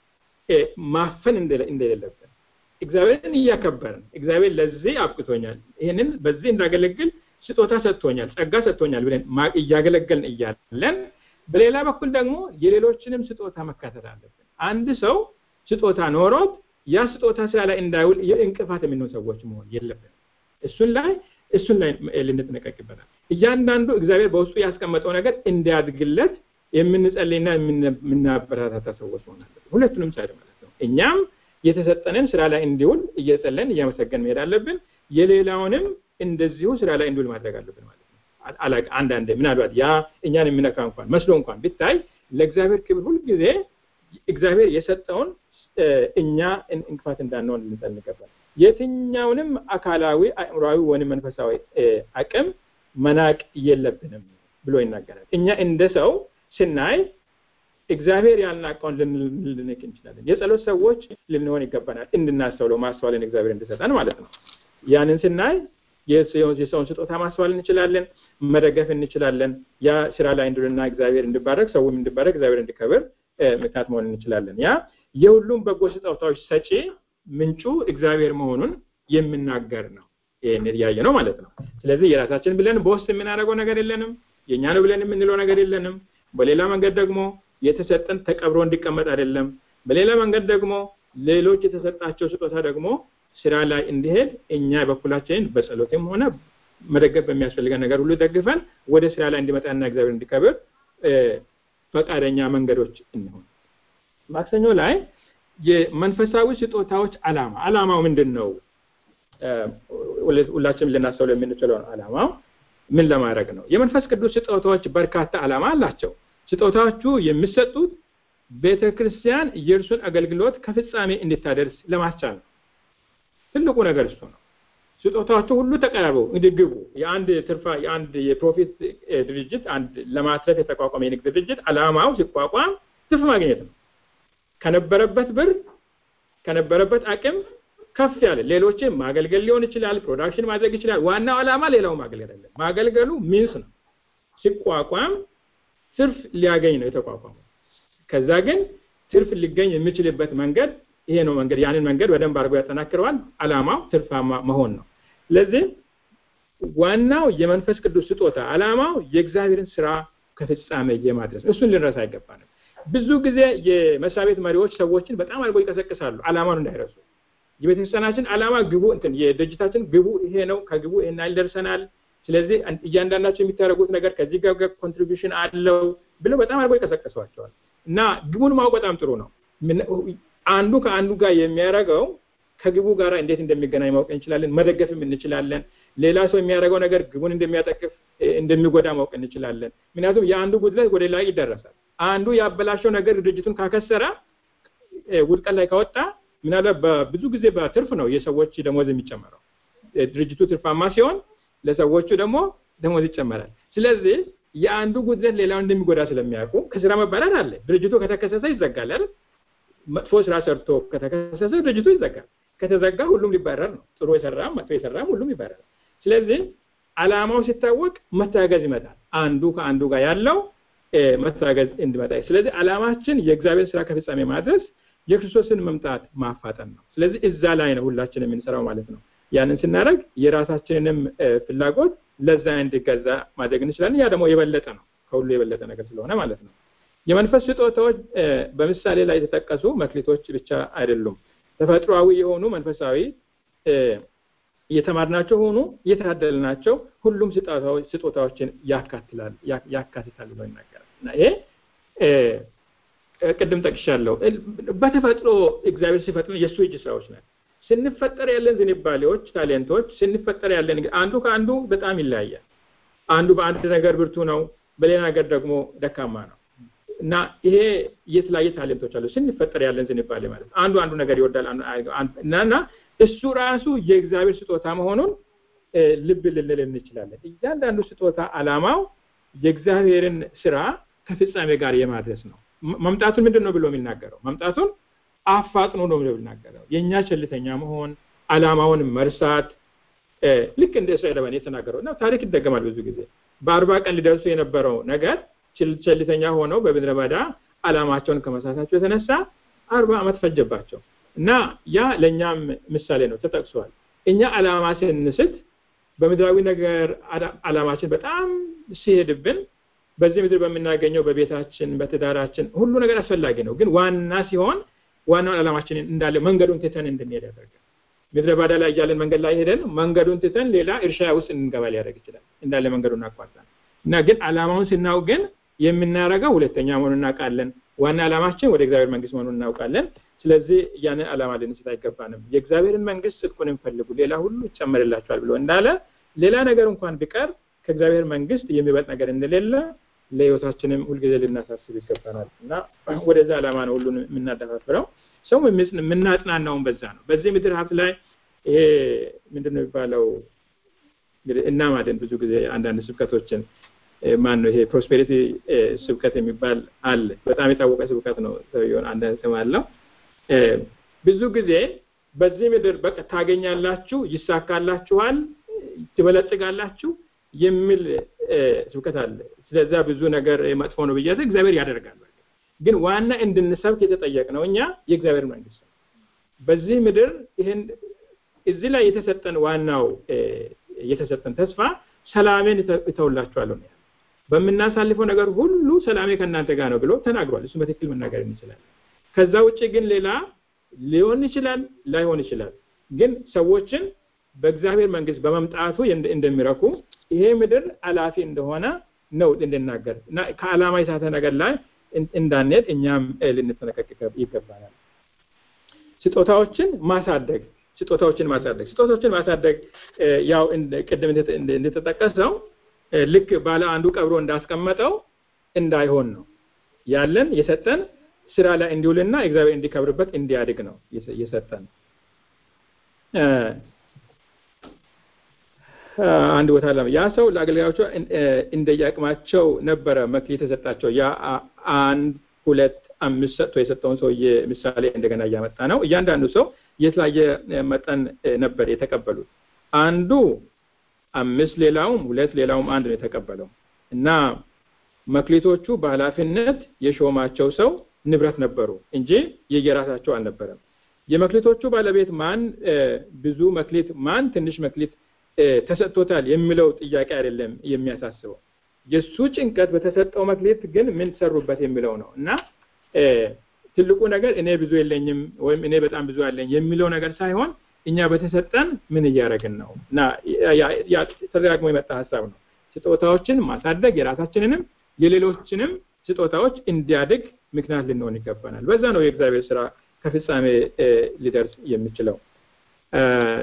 ማፈን እንደሌለብን እግዚአብሔርን እያከበርን እግዚአብሔር ለዚህ አብቅቶኛል፣ ይህንን በዚህ እንዳገለግል ስጦታ ሰጥቶኛል፣ ጸጋ ሰጥቶኛል ብለን እያገለገልን እያለን በሌላ በኩል ደግሞ የሌሎችንም ስጦታ መካተት አለብን። አንድ ሰው ስጦታ ኖሮት ያ ስጦታ ስራ ላይ እንዳይውል የእንቅፋት የምንሆን ሰዎች መሆን የለብንም። እሱን ላይ እሱን ላይ ልንጠነቀቅ ይበላል። እያንዳንዱ እግዚአብሔር በውስጡ ያስቀመጠው ነገር እንዲያድግለት የምንጸልይና የምናበረታታ ሰዎች መሆን አለብን። ሁለቱንም ሳይድ ማለት ነው። እኛም የተሰጠንን ስራ ላይ እንዲውል እየጸለን እያመሰገን መሄድ አለብን። የሌላውንም እንደዚሁ ስራ ላይ እንዲውል ማድረግ አለብን ማለት ነው። አላቅ አንዳንድ ምናልባት ያ እኛን የሚነካ እንኳን መስሎ እንኳን ቢታይ ለእግዚአብሔር ክብር ሁልጊዜ እግዚአብሔር የሰጠውን እኛ እንቅፋት እንዳንሆን ልንጸል ይገባል። የትኛውንም አካላዊ አእምሯዊ ወይም መንፈሳዊ አቅም መናቅ የለብንም ብሎ ይናገራል። እኛ እንደ ሰው ስናይ እግዚአብሔር ያልናቀውን ልንንቅ እንችላለን። የጸሎት ሰዎች ልንሆን ይገባናል። እንድናስተውለው ማስተዋልን እግዚአብሔር እንድሰጠን ማለት ነው። ያንን ስናይ የሰውን ስጦታ ማስተዋል እንችላለን፣ መደገፍ እንችላለን። ያ ስራ ላይ እንድልና እግዚአብሔር እንዲባረክ ሰውም እንዲባረክ እግዚአብሔር እንዲከብር ምክንያት መሆን እንችላለን። ያ የሁሉም በጎ ስጦታዎች ሰጪ ምንጩ እግዚአብሔር መሆኑን የምናገር ነው። ይህን እያየ ነው ማለት ነው። ስለዚህ የራሳችን ብለን በውስጥ የምናደርገው ነገር የለንም። የእኛ ነው ብለን የምንለው ነገር የለንም። በሌላ መንገድ ደግሞ የተሰጠን ተቀብሮ እንዲቀመጥ አይደለም። በሌላ መንገድ ደግሞ ሌሎች የተሰጣቸው ስጦታ ደግሞ ስራ ላይ እንዲሄድ እኛ በኩላችንን በጸሎትም ሆነ መደገፍ በሚያስፈልገን ነገር ሁሉ ደግፈን ወደ ስራ ላይ እንዲመጣና እግዚአብሔር እንዲከብር ፈቃደኛ መንገዶች እንሆን። ማክሰኞ ላይ የመንፈሳዊ ስጦታዎች አላማ አላማው ምንድን ነው? ሁላችንም ልናስተውለው የምንችለው አላማው ምን ለማድረግ ነው? የመንፈስ ቅዱስ ስጦታዎች በርካታ አላማ አላቸው። ስጦታዎቹ የሚሰጡት ቤተ ክርስቲያን የእርሱን አገልግሎት ከፍጻሜ እንድታደርስ ለማስቻል ነው። ትልቁ ነገር እሱ ነው። ስጦታዎቹ ሁሉ ተቀራርበው እንግዲህ ግቡ የአንድ ትርፋ የአንድ የፕሮፊት ድርጅት አንድ ለማትረፍ የተቋቋመ የንግድ ድርጅት አላማው ሲቋቋም ትርፍ ማግኘት ነው። ከነበረበት ብር ከነበረበት አቅም ከፍ ያለ ሌሎችን ማገልገል ሊሆን ይችላል፣ ፕሮዳክሽን ማድረግ ይችላል። ዋናው ዓላማ ሌላው ማገልገል አይደለም። ማገልገሉ ሚንስ ነው። ሲቋቋም ትርፍ ሊያገኝ ነው የተቋቋመው። ከዛ ግን ትርፍ ሊገኝ የሚችልበት መንገድ ይሄ ነው መንገድ። ያንን መንገድ በደንብ አድርጎ ያጠናክረዋል። ዓላማው ትርፋማ መሆን ነው። ስለዚህ ዋናው የመንፈስ ቅዱስ ስጦታ ዓላማው የእግዚአብሔርን ስራ ከፍጻሜ የማድረስ ነው። እሱን ልንረሳ አይገባንም። ብዙ ጊዜ የመስሪያ ቤት መሪዎች ሰዎችን በጣም አድርገው ይቀሰቅሳሉ፣ ዓላማውን እንዳይረሱ። የቤተክርስቲያናችን ዓላማ ግቡ እንትን የድርጅታችን ግቡ ይሄ ነው፣ ከግቡ ይሄን ያህል ደርሰናል። ስለዚህ እያንዳንዳቸው የሚታደርጉት ነገር ከዚህ ጋር ኮንትሪቢሽን አለው ብለው በጣም አድርገው ይቀሰቅሷቸዋል። እና ግቡን ማወቅ በጣም ጥሩ ነው። አንዱ ከአንዱ ጋር የሚያደርገው ከግቡ ጋር እንዴት እንደሚገናኝ ማወቅ እንችላለን፣ መደገፍም እንችላለን። ሌላ ሰው የሚያደርገው ነገር ግቡን እንደሚያጠቅፍ እንደሚጎዳ ማወቅ እንችላለን። ምክንያቱም የአንዱ ጉድለት ወደ ላይ ይደረሳል። አንዱ ያበላሸው ነገር ድርጅቱን ካከሰረ ውድቀት ላይ ካወጣ ምናልባት በብዙ ጊዜ በትርፍ ነው የሰዎች ደሞዝ የሚጨመረው። ድርጅቱ ትርፋማ ሲሆን ለሰዎቹ ደግሞ ደሞዝ ይጨመራል። ስለዚህ የአንዱ ጉድለት ሌላውን እንደሚጎዳ ስለሚያውቁ ከስራ መባረር አለ። ድርጅቱ ከተከሰሰ ይዘጋል አይደል? መጥፎ ስራ ሰርቶ ከተከሰሰ ድርጅቱ ይዘጋል። ከተዘጋ ሁሉም ሊባረር ነው። ጥሩ የሰራም መጥፎ የሰራም ሁሉም ይባረራል። ስለዚህ አላማው ሲታወቅ መታገዝ ይመጣል። አንዱ ከአንዱ ጋር ያለው መታገዝ እንዲመጣ። ስለዚህ አላማችን የእግዚአብሔር ስራ ከፍጻሜ ማድረስ የክርስቶስን መምጣት ማፋጠን ነው። ስለዚህ እዛ ላይ ነው ሁላችን የምንሰራው ማለት ነው። ያንን ስናደርግ የራሳችንንም ፍላጎት ለዛ እንዲገዛ ማድረግ እንችላለን። ያ ደግሞ የበለጠ ነው፣ ከሁሉ የበለጠ ነገር ስለሆነ ማለት ነው። የመንፈስ ስጦታዎች በምሳሌ ላይ የተጠቀሱ መክሊቶች ብቻ አይደሉም። ተፈጥሯዊ የሆኑ መንፈሳዊ የተማርናቸው ሆኑ የታደልናቸው ሁሉም ስጦታዎችን ያካትላል ያካትታል ብሎ ይናገራል እና ይሄ ቅድም ጠቅሻለሁ። በተፈጥሮ እግዚአብሔር ሲፈጥር የእሱ እጅ ስራዎች ናቸው። ስንፈጠር ያለን ዝንባሌዎች፣ ታሌንቶች ስንፈጠር ያለን አንዱ ከአንዱ በጣም ይለያያል። አንዱ በአንድ ነገር ብርቱ ነው፣ በሌላ ነገር ደግሞ ደካማ ነው እና ይሄ የተለያየ ታሌንቶች አሉ። ስንፈጠር ያለን ዝንባሌ ማለት ነው። አንዱ አንዱ ነገር ይወዳል እና እሱ ራሱ የእግዚአብሔር ስጦታ መሆኑን ልብ ልንል እንችላለን። እያንዳንዱ ስጦታ አላማው የእግዚአብሔርን ስራ ከፍጻሜ ጋር የማድረስ ነው። መምጣቱን ምንድን ነው ብሎ የሚናገረው? መምጣቱን አፋጥኖ ነው ብሎ የሚናገረው። የእኛ ቸልተኛ መሆን፣ አላማውን መርሳት ልክ እንደ እስራኤል በን የተናገረው እና ታሪክ ይደገማል ብዙ ጊዜ በአርባ ቀን ሊደርሱ የነበረው ነገር ቸልተኛ ሆነው በምድረ በዳ አላማቸውን ከመሳታቸው የተነሳ አርባ ዓመት ፈጀባቸው እና ያ ለእኛም ምሳሌ ነው ተጠቅሷል። እኛ አላማ ስንስት በምድራዊ ነገር አላማችን በጣም ሲሄድብን በዚህ ምድር በምናገኘው በቤታችን፣ በትዳራችን ሁሉ ነገር አስፈላጊ ነው። ግን ዋና ሲሆን ዋናውን ዓላማችንን እንዳለ መንገዱን ትተን እንድንሄድ ያደርጋል። ምድረ ባዳ ላይ እያለን መንገድ ላይ ሄደን መንገዱን ትተን ሌላ እርሻ ውስጥ እንገባ ሊያደርግ ይችላል። እንዳለ መንገዱን አቋርጠን እና ግን ዓላማውን ስናውቅ ግን የምናደርገው ሁለተኛ መሆኑን እናውቃለን። ዋና ዓላማችን ወደ እግዚአብሔር መንግስት መሆኑን እናውቃለን። ስለዚህ ያንን ዓላማ ልንስት አይገባንም። የእግዚአብሔርን መንግስት ጽድቁን እንፈልጉ፣ ሌላ ሁሉ ይጨመርላቸዋል ብሎ እንዳለ ሌላ ነገር እንኳን ቢቀር ከእግዚአብሔር መንግስት የሚበልጥ ነገር እንደሌለ ለህይወታችንም ሁልጊዜ ልናሳስብ ይገባናል እና ወደዛ ዓላማ ነው ሁሉን የምናደፋፍረው። ሰው የምናጽናናውን በዛ ነው። በዚህ ምድር ሀብት ላይ ይሄ ምንድን ነው የሚባለው እንግዲህ እናማለን ብዙ ጊዜ አንዳንድ ስብከቶችን ማን ነው ይሄ ፕሮስፔሪቲ ስብከት የሚባል አለ። በጣም የታወቀ ስብከት ነው። ሰውየውን አንዳንድ ስም አለው። ብዙ ጊዜ በዚህ ምድር በቃ ታገኛላችሁ፣ ይሳካላችኋል፣ ትበለጽጋላችሁ የሚል ስብከት አለ። ስለዛ ብዙ ነገር መጥፎ ነው ብያዘ እግዚአብሔር ያደርጋል። ግን ዋና እንድንሰብክ የተጠየቅነው እኛ የእግዚአብሔር መንግስት ነው። በዚህ ምድር ይህን እዚህ ላይ የተሰጠን ዋናው የተሰጠን ተስፋ ሰላሜን እተውላችኋለሁ ነው። በምናሳልፈው ነገር ሁሉ ሰላሜ ከእናንተ ጋር ነው ብሎ ተናግሯል። እሱ በትክክል መናገር እንችላለን። ከዛ ውጭ ግን ሌላ ሊሆን ይችላል፣ ላይሆን ይችላል። ግን ሰዎችን በእግዚአብሔር መንግስት በመምጣቱ እንደሚረኩ ይሄ ምድር አላፊ እንደሆነ ነው እንድናገር እና ከዓላማ የሳተ ነገር ላይ እንዳንሄድ እኛም ልንጠነቀቅ ይገባናል። ስጦታዎችን ማሳደግ ስጦታዎችን ማሳደግ ስጦታዎችን ማሳደግ ያው ቅድም እንደተጠቀሰው ልክ ባለ አንዱ ቀብሮ እንዳስቀመጠው እንዳይሆን ነው ያለን የሰጠን ስራ ላይ እንዲውልና እግዚአብሔር እንዲከብርበት እንዲያድግ ነው የሰጠን። አንድ ቦታ ለ ያ ሰው ለአገልጋዮቹ እንደየአቅማቸው ነበረ መክሊት የተሰጣቸው። ያ አንድ ሁለት አምስት ሰጥቶ የሰጠውን ሰውዬ ምሳሌ እንደገና እያመጣ ነው። እያንዳንዱ ሰው የተለያየ መጠን ነበር የተቀበሉት። አንዱ አምስት ሌላውም ሁለት ሌላውም አንድ ነው የተቀበለው እና መክሊቶቹ በኃላፊነት የሾማቸው ሰው ንብረት ነበሩ እንጂ የየራሳቸው አልነበረም። የመክሊቶቹ ባለቤት ማን ብዙ መክሊት ማን ትንሽ መክሊት ተሰጥቶታል የሚለው ጥያቄ አይደለም የሚያሳስበው። የእሱ ጭንቀት በተሰጠው መክሊት ግን ምን ሰሩበት የሚለው ነው እና ትልቁ ነገር እኔ ብዙ የለኝም ወይም እኔ በጣም ብዙ አለኝ የሚለው ነገር ሳይሆን እኛ በተሰጠን ምን እያደረግን ነው እና ተደጋግሞ የመጣ ሀሳብ ነው። ስጦታዎችን ማሳደግ የራሳችንንም የሌሎችንም ስጦታዎች እንዲያድግ ምክንያት ልንሆን ይገባናል። በዛ ነው የእግዚአብሔር ስራ ከፍጻሜ ሊደርስ የሚችለው።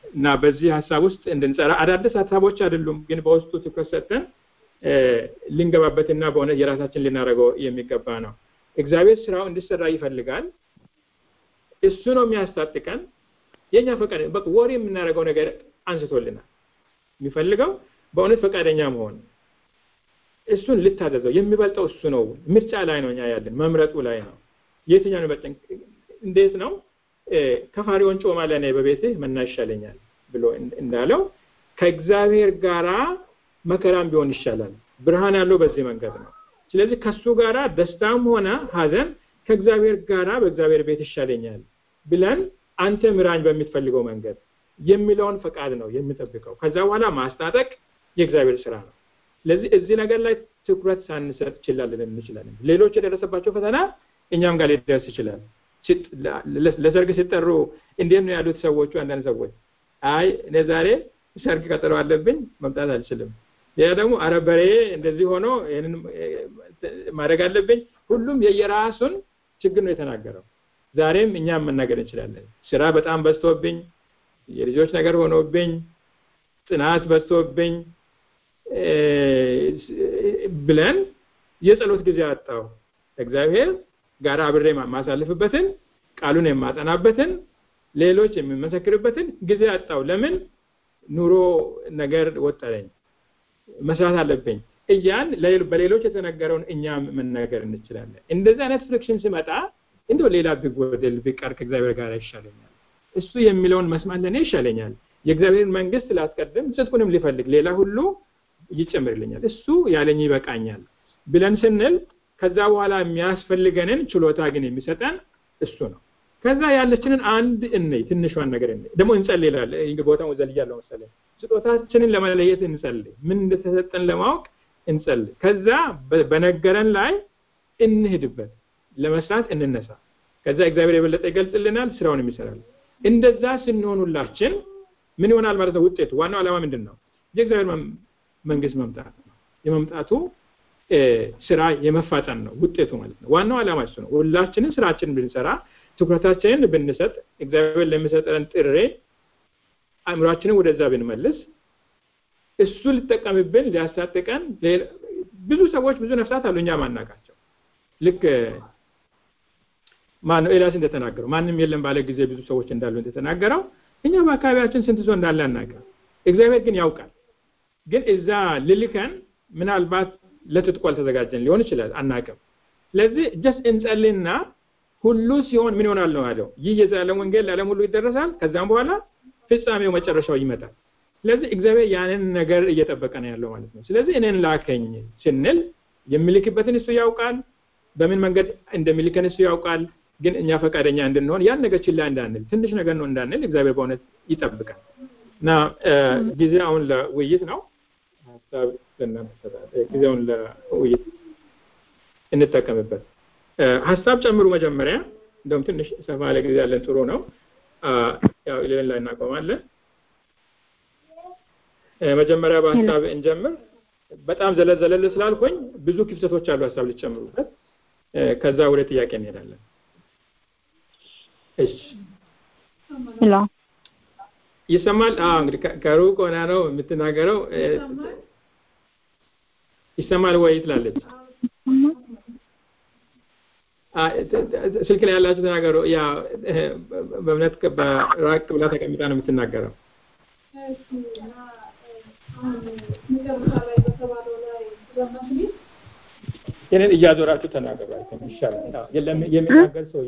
እና በዚህ ሀሳብ ውስጥ እንድንጸራ አዳዲስ ሀሳቦች አይደሉም፣ ግን በውስጡ ትኩረት ሰጥተን ልንገባበትና በእውነት የራሳችን ልናደርገው የሚገባ ነው። እግዚአብሔር ስራው እንዲሰራ ይፈልጋል። እሱ ነው የሚያስታጥቀን። የኛ ፈቃድ በቃ ወሬ የምናደርገው ነገር አንስቶልናል። የሚፈልገው በእውነት ፈቃደኛ መሆን እሱን ልታዘዘው የሚበልጠው እሱ ነው። ምርጫ ላይ ነው እኛ ያለን፣ መምረጡ ላይ ነው። የትኛው የሚበልጠን? እንዴት ነው ከፋሪውን ጮማ ለእኔ በቤትህ መና ይሻለኛል ብሎ እንዳለው ከእግዚአብሔር ጋራ መከራም ቢሆን ይሻላል። ብርሃን ያለው በዚህ መንገድ ነው። ስለዚህ ከሱ ጋራ ደስታም ሆነ ሀዘን ከእግዚአብሔር ጋራ በእግዚአብሔር ቤት ይሻለኛል ብለን አንተ ምራኝ በምትፈልገው መንገድ የሚለውን ፈቃድ ነው የሚጠብቀው። ከዛ በኋላ ማስታጠቅ የእግዚአብሔር ስራ ነው። ስለዚህ እዚህ ነገር ላይ ትኩረት ሳንሰጥ ችላለን እንችላለን። ሌሎች የደረሰባቸው ፈተና እኛም ጋር ሊደርስ ይችላል። ለሰርግ ሲጠሩ እንዴት ነው ያሉት ሰዎቹ? አንዳንድ ሰዎች አይ እኔ ዛሬ ሰርግ ቀጠሮ አለብኝ መምጣት አልችልም። ሌላ ደግሞ አረ በሬ እንደዚህ ሆኖ ይህንን ማድረግ አለብኝ። ሁሉም የየራሱን ችግር ነው የተናገረው። ዛሬም እኛም መናገር እንችላለን። ስራ በጣም በዝቶብኝ፣ የልጆች ነገር ሆኖብኝ፣ ጥናት በዝቶብኝ ብለን የጸሎት ጊዜ አጣው እግዚአብሔር ጋር አብሬ ማሳልፍበትን ቃሉን የማጠናበትን ሌሎች የሚመሰክርበትን ጊዜ አጣው። ለምን ኑሮ ነገር ወጠረኝ፣ መስራት አለብኝ እያን በሌሎች የተነገረውን እኛም መናገር እንችላለን። እንደዚህ አይነት ፍሪክሽን ሲመጣ እንደው ሌላ ቢጎድል ቢቀር ከእግዚአብሔር ጋር ይሻለኛል፣ እሱ የሚለውን መስማት ለእኔ ይሻለኛል፣ የእግዚአብሔርን መንግስት ላስቀድም፣ ጽድቁንም ሊፈልግ ሌላ ሁሉ ይጨምርልኛል፣ እሱ ያለኝ ይበቃኛል ብለን ስንል ከዛ በኋላ የሚያስፈልገንን ችሎታ ግን የሚሰጠን እሱ ነው። ከዛ ያለችንን አንድ እንይ፣ ትንሿን ነገር እንይ። ደግሞ እንጸልይ ይላል። ቦታውን ዘልያለሁ መሰለኝ። ስጦታችንን ለመለየት እንጸልይ፣ ምን እንደተሰጠን ለማወቅ እንጸልይ። ከዛ በነገረን ላይ እንሂድበት፣ ለመስራት እንነሳ። ከዛ እግዚአብሔር የበለጠ ይገልጽልናል፣ ስራውን ይሰራል። እንደዛ ስንሆኑላችን ምን ይሆናል ማለት ነው? ውጤቱ ዋናው ዓላማ ምንድን ነው? የእግዚአብሔር መንግስት መምጣት ነው። የመምጣቱ ስራ የመፋጠን ነው ውጤቱ ማለት ነው። ዋናው ዓላማ እሱ ነው። ሁላችንን ስራችንን ብንሰራ ትኩረታችንን ብንሰጥ እግዚአብሔር ለሚሰጠን ጥሬ አእምሯችንን ወደዛ ብንመልስ እሱ ሊጠቀምብን ሊያስታጥቀን ብዙ ሰዎች ብዙ ነፍሳት አሉ እኛ ማናቃቸው ልክ ማነው ኤልያስ እንደተናገረው ማንም የለም ባለ ጊዜ ብዙ ሰዎች እንዳሉ እንደተናገረው እኛ በአካባቢያችን ስንት ሰው እንዳለ አናውቅም እግዚአብሔር ግን ያውቃል ግን እዛ ልልከን ምናልባት ለትጥቁ አልተዘጋጀን ሊሆን ይችላል አናውቅም ስለዚህ ጀስት እንጸልና ሁሉ ሲሆን ምን ይሆናል ነው ያለው ይህ የዘላለም ወንጌል ለዓለም ሁሉ ይደረሳል ከዛም በኋላ ፍጻሜው መጨረሻው ይመጣል ስለዚህ እግዚአብሔር ያንን ነገር እየጠበቀ ነው ያለው ማለት ነው ስለዚህ እኔን ላከኝ ስንል የሚልክበትን እሱ ያውቃል በምን መንገድ እንደሚልከን እሱ ያውቃል ግን እኛ ፈቃደኛ እንድንሆን ያን ነገር ችላ እንዳንል ትንሽ ነገር ነው እንዳንል እግዚአብሔር በእውነት ይጠብቃል እና ጊዜ አሁን ለውይይት ነው ሀሳብ ጊዜውን ለውይይት እንጠቀምበት ሀሳብ ጨምሩ መጀመሪያ እንደውም ትንሽ ሰፋ ያለ ጊዜ ያለን ጥሩ ነው ያው ኢሌቨን ላይ እናቆማለን መጀመሪያ በሀሳብ እንጀምር በጣም ዘለል ዘለል ስላልኩኝ ብዙ ክፍተቶች አሉ ሀሳብ ልጨምሩበት ከዛ ወደ ጥያቄ እንሄዳለን እሺ ይሰማል አዎ እንግዲህ ከሩቅ ሆና ነው የምትናገረው ይሰማል ወይ ትላለች ስልክ ላይ ያላችሁ ተናገሩ ያ በእምነት በራቅ ብላ ተቀምጣ ነው የምትናገረው ይህንን እያዞራችሁ ተናገሩ ይሻላል የሚናገር ሰው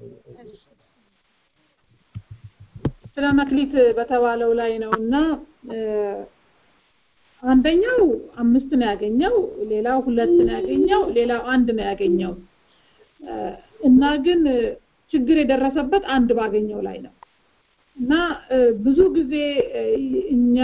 ስለ መክሊት በተባለው ላይ ነው እና አንደኛው አምስት ነው ያገኘው ሌላው ሁለት ነው ያገኘው ሌላው አንድ ነው ያገኘው እና ግን ችግር የደረሰበት አንድ ባገኘው ላይ ነው እና ብዙ ጊዜ እኛ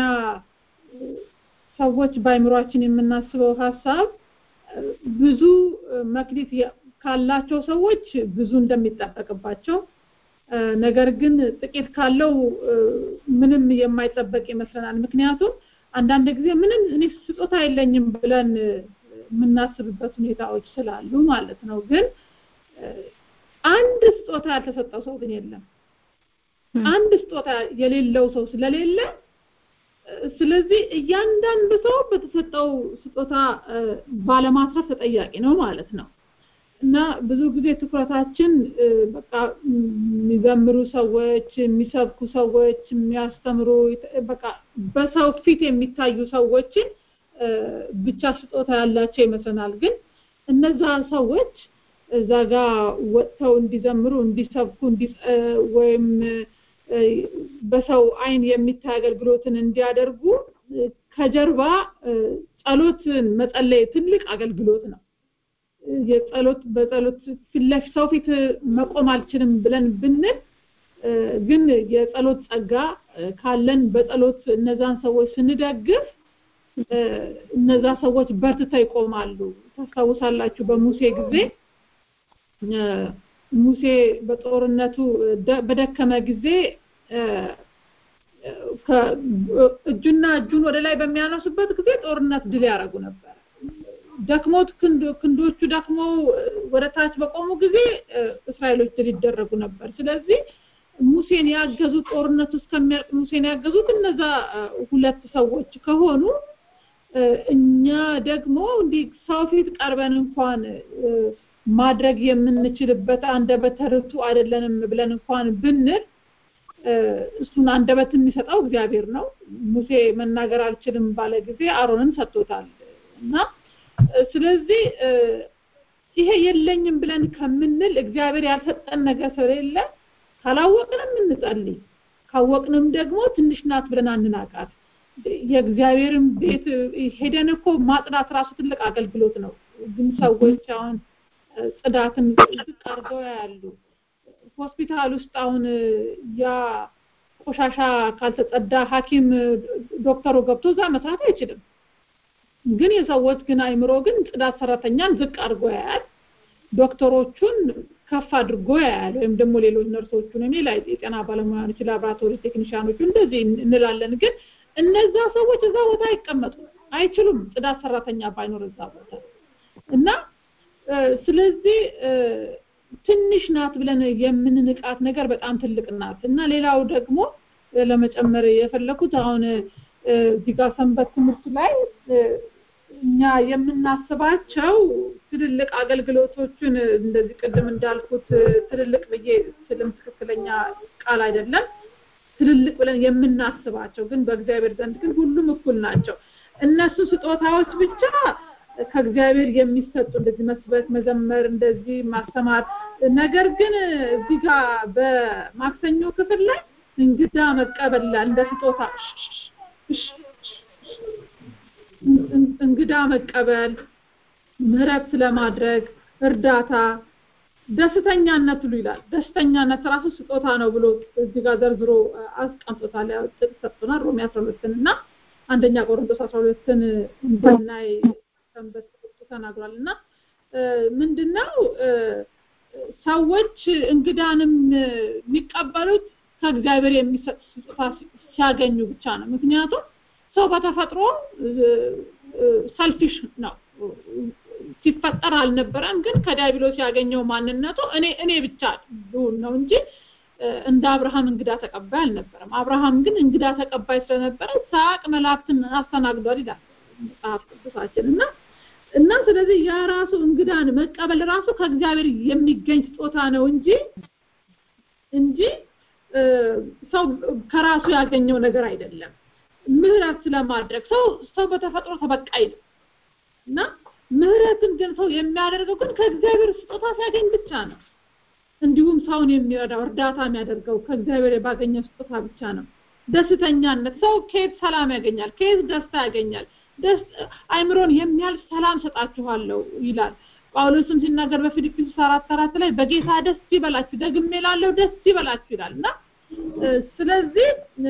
ሰዎች በአይምሯችን የምናስበው ሀሳብ ብዙ መክሊት ካላቸው ሰዎች ብዙ እንደሚጠበቅባቸው ነገር ግን ጥቂት ካለው ምንም የማይጠበቅ ይመስለናል ምክንያቱም አንዳንድ ጊዜ ምንም እኔ ስጦታ የለኝም ብለን የምናስብበት ሁኔታዎች ስላሉ ማለት ነው ግን አንድ ስጦታ ያልተሰጠው ሰው ግን የለም አንድ ስጦታ የሌለው ሰው ስለሌለ ስለዚህ እያንዳንዱ ሰው በተሰጠው ስጦታ ባለማስረፍ ተጠያቂ ነው ማለት ነው እና ብዙ ጊዜ ትኩረታችን በቃ የሚዘምሩ ሰዎች የሚሰብኩ ሰዎች የሚያስተምሩ በቃ በሰው ፊት የሚታዩ ሰዎችን ብቻ ስጦታ ያላቸው ይመስለናል ግን እነዛ ሰዎች እዛ ጋር ወጥተው እንዲዘምሩ እንዲሰብኩ ወይም በሰው አይን የሚታይ አገልግሎትን እንዲያደርጉ ከጀርባ ጸሎትን መጸለይ ትልቅ አገልግሎት ነው የጸሎት በጸሎት ፊት ሰው ፊት መቆም አልችልም ብለን ብንል ግን የጸሎት ጸጋ ካለን በጸሎት እነዛን ሰዎች ስንደግፍ እነዛ ሰዎች በርትተው ይቆማሉ ታስታውሳላችሁ በሙሴ ጊዜ ሙሴ በጦርነቱ በደከመ ጊዜ እጁና እጁን ወደ ላይ በሚያነሱበት ጊዜ ጦርነት ድል ያደረጉ ነበር ደክሞት ክንዶቹ ደክመው ወደ ታች በቆሙ ጊዜ እስራኤሎች ድል ይደረጉ ነበር ስለዚህ ሙሴን ያገዙት ጦርነቱ እስከሚያልቅ ሙሴን ያገዙት እነዛ ሁለት ሰዎች ከሆኑ እኛ ደግሞ እንዲህ ሰው ፊት ቀርበን እንኳን ማድረግ የምንችልበት አንደበተ ርቱ አይደለንም ብለን እንኳን ብንል እሱን አንደበት የሚሰጠው እግዚአብሔር ነው ሙሴ መናገር አልችልም ባለ ጊዜ አሮንን ሰጥቶታል እና ስለዚህ ይሄ የለኝም ብለን ከምንል እግዚአብሔር ያልሰጠን ነገር ስለሌለ ካላወቅንም እንጸልይ ካወቅንም ደግሞ ትንሽ ናት ብለን አንናቃት የእግዚአብሔርን ቤት ሄደን እኮ ማጽዳት ራሱ ትልቅ አገልግሎት ነው ግን ሰዎች አሁን ጽዳትን ዝቅ አድርገው ያሉ ሆስፒታል ውስጥ አሁን ያ ቆሻሻ ካልተጸዳ ሐኪም ዶክተሩ ገብቶ እዛ መስራት አይችልም ግን የሰዎች ግን አይምሮ ግን ጽዳት ሰራተኛን ዝቅ አድርጎ ያያል ዶክተሮቹን ከፍ አድርጎ ያያል ወይም ደግሞ ሌሎች ነርሶቹን እኔ ላይ የጤና ባለሙያኖች ላብራቶሪ ቴክኒሽያኖቹ እንደዚህ እንላለን ግን እነዛ ሰዎች እዛ ቦታ አይቀመጡ አይችሉም ጽዳት ሰራተኛ ባይኖር እዛ ቦታ እና ስለዚህ ትንሽ ናት ብለን የምንንቃት ነገር በጣም ትልቅ ናት እና ሌላው ደግሞ ለመጨመር የፈለኩት አሁን እዚህ ጋር ሰንበት ትምህርት ላይ እኛ የምናስባቸው ትልልቅ አገልግሎቶችን እንደዚህ ቅድም እንዳልኩት ትልልቅ ብዬ ስልም ትክክለኛ ቃል አይደለም ትልልቅ ብለን የምናስባቸው ግን በእግዚአብሔር ዘንድ ግን ሁሉም እኩል ናቸው እነሱ ስጦታዎች ብቻ ከእግዚአብሔር የሚሰጡ እንደዚህ መስበክ መዘመር እንደዚህ ማስተማር ነገር ግን እዚህ ጋር በማክሰኞ ክፍል ላይ እንግዳ መቀበል እንደ ስጦታ እንግዳ መቀበል ምህረት ስለማድረግ እርዳታ ደስተኛነት ብሎ ይላል ደስተኛነት ራሱ ስጦታ ነው ብሎ እዚህ ጋር ዘርዝሮ አስቀምጦታል ያው ጥቅስ ሰጥቶናል ሮሜ 12 እና አንደኛ ቆሮንቶስ 12ን እንድናይ ሰንበት ተናግሯል እና ምንድነው ሰዎች እንግዳንም የሚቀበሉት ከእግዚአብሔር የሚሰጥ ስጦታ ሲያገኙ ብቻ ነው ምክንያቱም ሰው በተፈጥሮ ሰልፊሽ ነው ሲፈጠር አልነበረም ግን ከዲያብሎስ ያገኘው ማንነቱ እኔ እኔ ብቻ ነው እንጂ እንደ አብርሃም እንግዳ ተቀባይ አልነበረም አብርሃም ግን እንግዳ ተቀባይ ስለነበረ ሳቅ መላእክትን አስተናግዷል ይላል መጽሐፍ ቅዱሳችን እና እና ስለዚህ ያ ራሱ እንግዳን መቀበል ራሱ ከእግዚአብሔር የሚገኝ ስጦታ ነው እንጂ እንጂ ሰው ከራሱ ያገኘው ነገር አይደለም ምህረት ስለማድረግ ሰው ሰው በተፈጥሮ ተበቃይ ነው እና ምህረትን ግን ሰው የሚያደርገው ግን ከእግዚአብሔር ስጦታ ሲያገኝ ብቻ ነው እንዲሁም ሰውን የሚረዳው እርዳታ የሚያደርገው ከእግዚአብሔር ባገኘው ስጦታ ብቻ ነው ደስተኛነት ሰው ከየት ሰላም ያገኛል ከየት ደስታ ያገኛል አይምሮን የሚያልፍ ሰላም ሰጣችኋለሁ ይላል ጳውሎስም ሲናገር በፊልጵስዩስ አራት አራት ላይ በጌታ ደስ ይበላችሁ ደግሜ ላለው ደስ ይበላችሁ ይላል እና ስለዚህ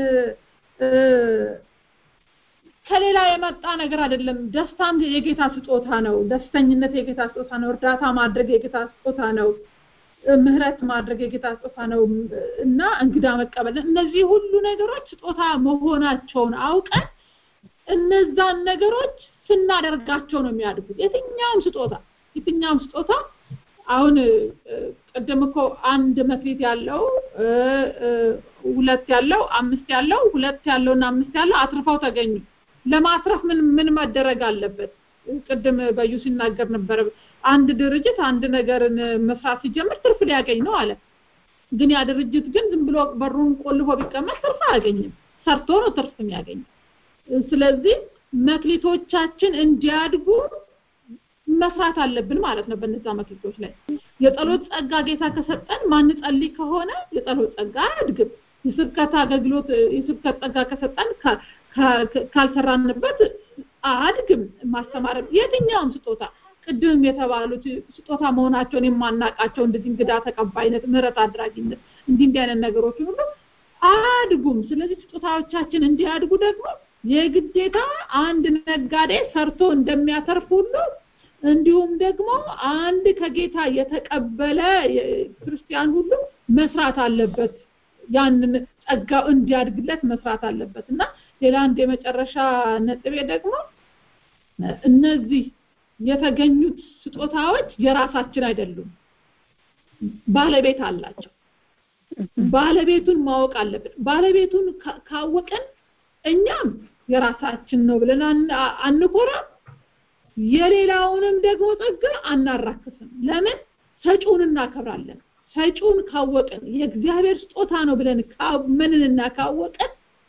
ከሌላ የመጣ ነገር አይደለም ደስታም የጌታ ስጦታ ነው ደስተኝነት የጌታ ስጦታ ነው እርዳታ ማድረግ የጌታ ስጦታ ነው ምህረት ማድረግ የጌታ ስጦታ ነው እና እንግዳ መቀበል እነዚህ ሁሉ ነገሮች ስጦታ መሆናቸውን አውቀን እነዛን ነገሮች ስናደርጋቸው ነው የሚያድጉት የትኛውም ስጦታ የትኛውም ስጦታ አሁን ቅድም እኮ አንድ መክሊት ያለው ሁለት ያለው አምስት ያለው ሁለት ያለውና አምስት ያለው አትርፈው ተገኙ። ለማትረፍ ምን ምን መደረግ አለበት? ቅድም በዩ ሲናገር ነበረ። አንድ ድርጅት አንድ ነገርን መስራት ሲጀምር ትርፍ ሊያገኝ ነው አለ። ግን ያ ድርጅት ግን ዝም ብሎ በሩን ቆልፎ ቢቀመጥ ትርፍ አያገኝም። ሰርቶ ነው ትርፍ የሚያገኘው። ስለዚህ መክሊቶቻችን እንዲያድጉ መስራት አለብን ማለት ነው። በነዛ መክሊቶች ላይ የጸሎት ጸጋ ጌታ ከሰጠን ማንጸልይ ከሆነ የጸሎት ጸጋ አያድግም። የስብከት አገልግሎት የስብከት ጸጋ ከሰጠን ካልሰራንበት አያድግም። ማስተማርም የትኛውም ስጦታ ቅድም የተባሉት ስጦታ መሆናቸውን የማናቃቸው እንደዚህ እንግዳ ተቀባይነት፣ ምህረት አድራጊነት እንዲህ እንዲህ አይነት ነገሮች ሁሉ አያድጉም። ስለዚህ ስጦታዎቻችን እንዲያድጉ ደግሞ የግዴታ አንድ ነጋዴ ሰርቶ እንደሚያተርፍ ሁሉ እንዲሁም ደግሞ አንድ ከጌታ የተቀበለ ክርስቲያን ሁሉ መስራት አለበት። ያንን ጸጋው እንዲያድግለት መስራት አለበት እና ሌላ አንድ የመጨረሻ ነጥቤ ደግሞ እነዚህ የተገኙት ስጦታዎች የራሳችን አይደሉም፣ ባለቤት አላቸው። ባለቤቱን ማወቅ አለብን። ባለቤቱን ካወቅን እኛም የራሳችን ነው ብለን አንኮራም፣ የሌላውንም ደግሞ ጸጋ አናራክስም። ለምን? ሰጪውን እናከብራለን። ሰጪውን ካወቅን የእግዚአብሔር ስጦታ ነው ብለን ካመንንና ካወቅን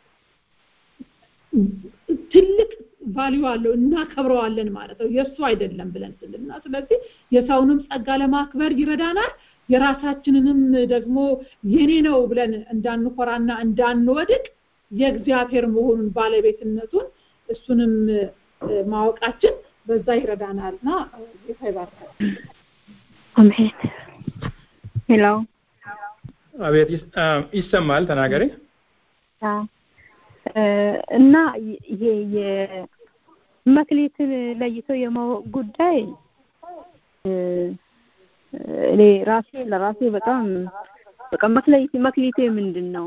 ትልቅ ቫልዩ አለው እናከብረዋለን ማለት ነው። የእሱ አይደለም ብለን ስልና ስለዚህ የሰውንም ጸጋ ለማክበር ይረዳናል። የራሳችንንም ደግሞ የኔ ነው ብለን እንዳንኮራና እንዳንወድቅ የእግዚአብሔር መሆኑን ባለቤትነቱን እሱንም ማወቃችን በዛ ይረዳናልና ጌታ ይባርካል። አሜን። ሄሎ አቤት ይሰማል፣ ተናገሪ። እና ይሄ የመክሊትን ለይቶ የማወቅ ጉዳይ እኔ ራሴ ለራሴ በጣም በቃ መክሊት መክሊቴ ምንድን ነው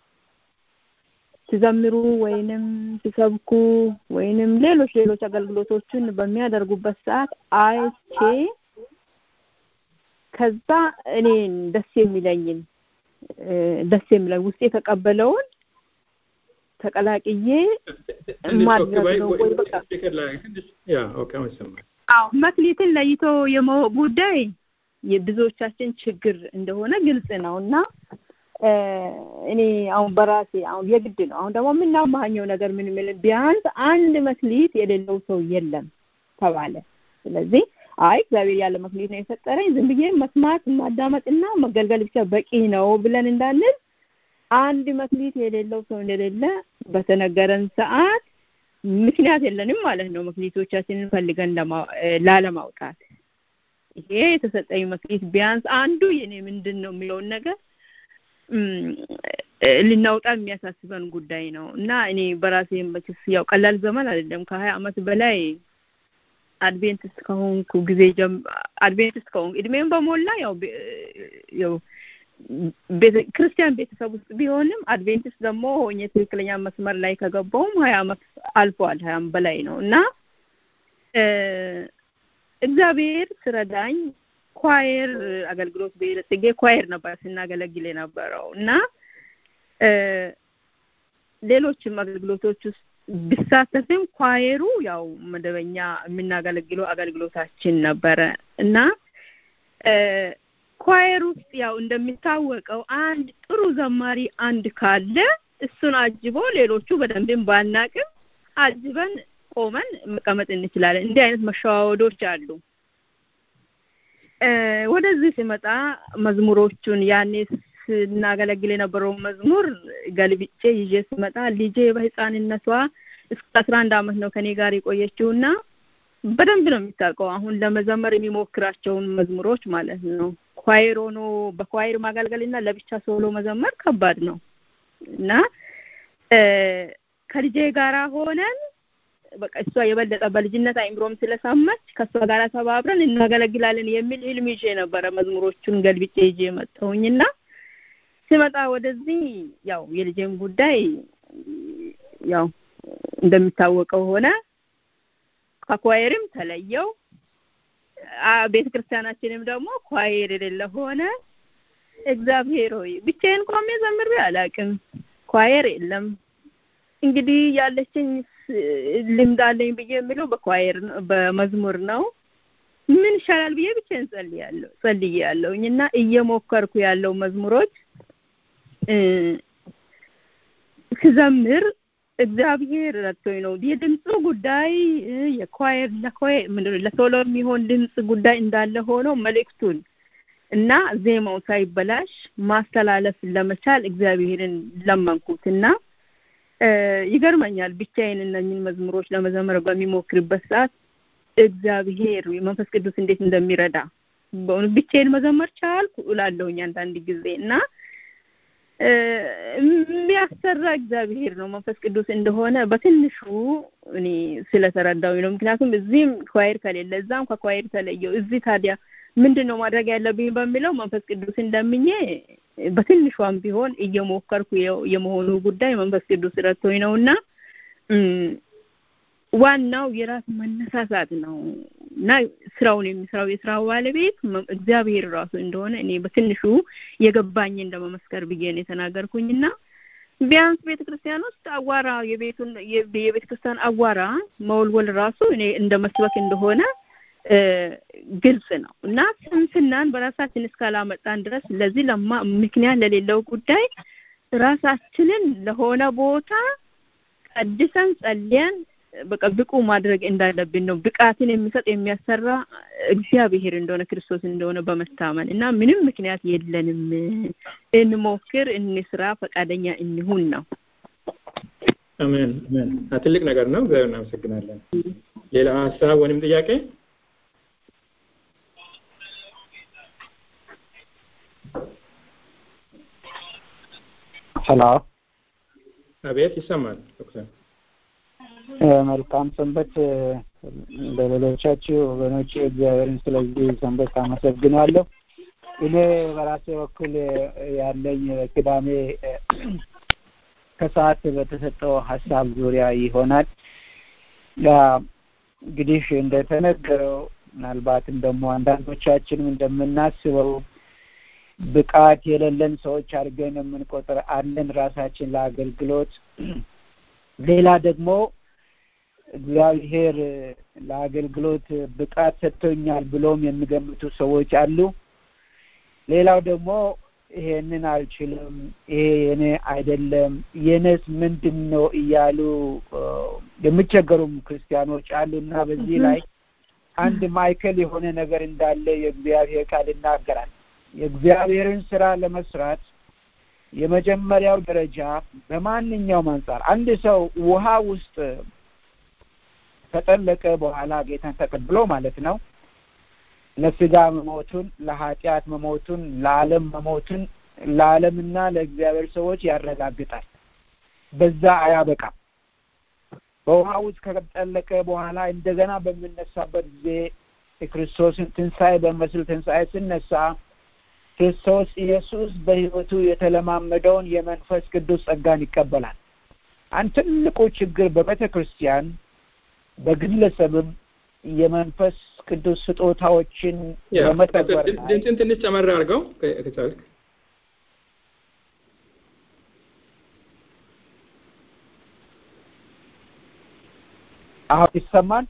ሲዘምሩ ወይንም ሲሰብኩ ወይንም ሌሎች ሌሎች አገልግሎቶችን በሚያደርጉበት ሰዓት አይቼ ከዛ እኔን ደስ የሚለኝን ደስ የሚለኝ ውስጥ የተቀበለውን ተቀላቅዬ ማድረግ ነው ወይ በቃ አዎ መክሊትን ለይቶ የማወቅ ጉዳይ የብዙዎቻችን ችግር እንደሆነ ግልጽ ነው እና እኔ አሁን በራሴ አሁን የግድ ነው አሁን ደግሞ የምናማኘው ነገር ምን ምን ቢያንስ አንድ መክሊት የሌለው ሰው የለም ተባለ ስለዚህ አይ እግዚአብሔር ያለ መክሊት ነው የፈጠረኝ ዝም ብዬ መስማት ማዳመጥና መገልገል ብቻ በቂ ነው ብለን እንዳንል አንድ መክሊት የሌለው ሰው እንደሌለ በተነገረን ሰዓት ምክንያት የለንም ማለት ነው መክሊቶቻችንን ፈልገን ላለማውጣት ይሄ የተሰጠኝ መክሊት ቢያንስ አንዱ የኔ ምንድን ነው የሚለውን ነገር ልናውጣ የሚያሳስበን ጉዳይ ነው እና እኔ በራሴ መችስ ያው ቀላል ዘመን አይደለም ከሀያ አመት በላይ አድቬንቲስት ከሆንኩ ጊዜ አድቬንቲስት ከሆንኩ እድሜም በሞላ ያው ያው ክርስቲያን ቤተሰብ ውስጥ ቢሆንም አድቬንቲስት ደግሞ ሆኜ ትክክለኛ መስመር ላይ ከገባውም ሀያ አመት አልፏል ሀያም በላይ ነው እና እግዚአብሔር ስረዳኝ ኳየር አገልግሎት በጽጌ ኳየር ነበር ስናገለግል የነበረው እና ሌሎችም አገልግሎቶች ውስጥ ቢሳተፍም ኳየሩ ያው መደበኛ የምናገለግለው አገልግሎታችን ነበረ እና ኳየር ውስጥ ያው እንደሚታወቀው አንድ ጥሩ ዘማሪ አንድ ካለ እሱን አጅቦ ሌሎቹ በደንብም ባናቅም አጅበን ቆመን መቀመጥ እንችላለን። እንዲህ አይነት መሸዋወዶች አሉ። ወደዚህ ሲመጣ መዝሙሮቹን ያኔ ስናገለግል የነበረውን መዝሙር ገልብጬ ይዤ ስመጣ ልጄ በህፃንነቷ እስከ አስራ አንድ አመት ነው ከኔ ጋር የቆየችውና በደንብ ነው የሚታውቀው አሁን ለመዘመር የሚሞክራቸውን መዝሙሮች ማለት ነው። ኳይር ሆኖ በኳይር ማገልገልና ለብቻ ሶሎ መዘመር ከባድ ነው እና ከልጄ ጋራ ሆነን በቃ እሷ የበለጠ በልጅነት አይምሮም ስለሰማች ከእሷ ጋር ተባብረን እናገለግላለን የሚል ህልም ይዤ ነበረ መዝሙሮቹን ገልብጬ ይዤ መጣሁኝና ስመጣ ወደዚህ ያው የልጄም ጉዳይ ያው እንደሚታወቀው ሆነ ከኳየርም ተለየው ቤተ ክርስቲያናችንም ደግሞ ኳየር የሌለ ሆነ። እግዚአብሔር ሆይ ብቻዬን ቆሜ ዘምሬ አላውቅም። ኳየር የለም። እንግዲህ ያለችኝ ልምድ አለኝ ብዬ የምለው በኳየር በመዝሙር ነው። ምን ይሻላል ብዬ ብቻዬን ጸልያለሁ ጸልያለሁኝ እና እየሞከርኩ ያለው መዝሙሮች ስዘምር እግዚአብሔር ረድቶኝ ነው። የድምፁ ጉዳይ የኳየር ለኳየር ምንድን ለሶሎ የሚሆን ድምፅ ጉዳይ እንዳለ ሆኖ መልእክቱን እና ዜማው ሳይበላሽ ማስተላለፍ ለመቻል እግዚአብሔርን ለመንኩት እና ይገርመኛል። ብቻዬን እነኝን መዝሙሮች ለመዘመር በሚሞክርበት ሰዓት እግዚአብሔር መንፈስ ቅዱስ እንዴት እንደሚረዳ በእውነት ብቻዬን መዘመር ቻልኩ እላለሁኝ አንዳንድ ጊዜ እና የሚያሰራ እግዚአብሔር ነው መንፈስ ቅዱስ እንደሆነ በትንሹ እኔ ስለተረዳሁኝ ነው። ምክንያቱም እዚህም ኳይር ከሌለ እዛም ከኳይር ተለየው እዚህ ታዲያ ምንድን ነው ማድረግ ያለብኝ በሚለው መንፈስ ቅዱስ እንደምኜ በትንሿም ቢሆን እየሞከርኩ የመሆኑ ጉዳይ መንፈስ ቅዱስ ረድቶኝ ነው እና ዋናው የራስ መነሳሳት ነው እና ስራውን የሚሰራው የስራው ባለቤት እግዚአብሔር ራሱ እንደሆነ እኔ በትንሹ የገባኝ እንደመመስከር ብዬ ነው የተናገርኩኝና ቢያንስ ቤተ ክርስቲያን ውስጥ አዋራ የቤቱን የቤተ ክርስቲያን አዋራ መወልወል ራሱ እኔ እንደ መስበክ እንደሆነ ግልጽ ነው እና ስንፍናን በራሳችን እስካላመጣን ድረስ ለዚህ ለማ ምክንያት ለሌለው ጉዳይ ራሳችንን ለሆነ ቦታ ቀድሰን ጸልየን በቃ ብቁ ማድረግ እንዳለብን ነው። ብቃትን የሚሰጥ የሚያሰራ እግዚአብሔር እንደሆነ ክርስቶስ እንደሆነ በመታመን እና ምንም ምክንያት የለንም። እንሞክር፣ እንስራ፣ ፈቃደኛ እንሁን ነው። አሜን አሜን። ትልቅ ነገር ነው። እግዚአብሔር እናመሰግናለን። ሌላ ሀሳብ ወይም ጥያቄ? ሄሎ። አቤት፣ ይሰማል ዶክተር መልካም ሰንበት ለሌሎቻችሁ ወገኖች እግዚአብሔርን ስለዚህ ሰንበት አመሰግናለሁ። እኔ በራሴ በኩል ያለኝ ቅዳሜ ከሰዓት በተሰጠው ሀሳብ ዙሪያ ይሆናል። እንግዲህ እንደተነገረው ምናልባትም ደግሞ አንዳንዶቻችንም እንደምናስበው ብቃት የሌለን ሰዎች አድርገን የምንቆጥር አለን ራሳችን ለአገልግሎት ሌላ ደግሞ እግዚአብሔር ለአገልግሎት ብቃት ሰጥቶኛል ብሎም የሚገምቱ ሰዎች አሉ። ሌላው ደግሞ ይሄንን አልችልም፣ ይሄ የኔ አይደለም፣ የኔስ ምንድን ነው እያሉ የሚቸገሩም ክርስቲያኖች አሉ እና በዚህ ላይ አንድ ማዕከል የሆነ ነገር እንዳለ የእግዚአብሔር ቃል ይናገራል። የእግዚአብሔርን ስራ ለመስራት የመጀመሪያው ደረጃ በማንኛውም አንጻር አንድ ሰው ውሃ ውስጥ ከጠለቀ በኋላ ጌታን ተቀብሎ ማለት ነው ለስጋ መሞቱን፣ ለኃጢአት መሞቱን፣ ለዓለም መሞቱን ለዓለምና ለእግዚአብሔር ሰዎች ያረጋግጣል። በዛ አያበቃም። በውሃ ውስጥ ከጠለቀ በኋላ እንደገና በምነሳበት ጊዜ የክርስቶስን ትንሣኤ በመስል ትንሣኤ ስነሳ ክርስቶስ ኢየሱስ በሕይወቱ የተለማመደውን የመንፈስ ቅዱስ ጸጋን ይቀበላል። አንድ ትልቁ ችግር በቤተ ክርስቲያን በግለሰብም የመንፈስ ቅዱስ ስጦታዎችን በመተግበር ድምፅን ትንሽ ጨመር አድርገው ከቻልክ። አሁን ይሰማል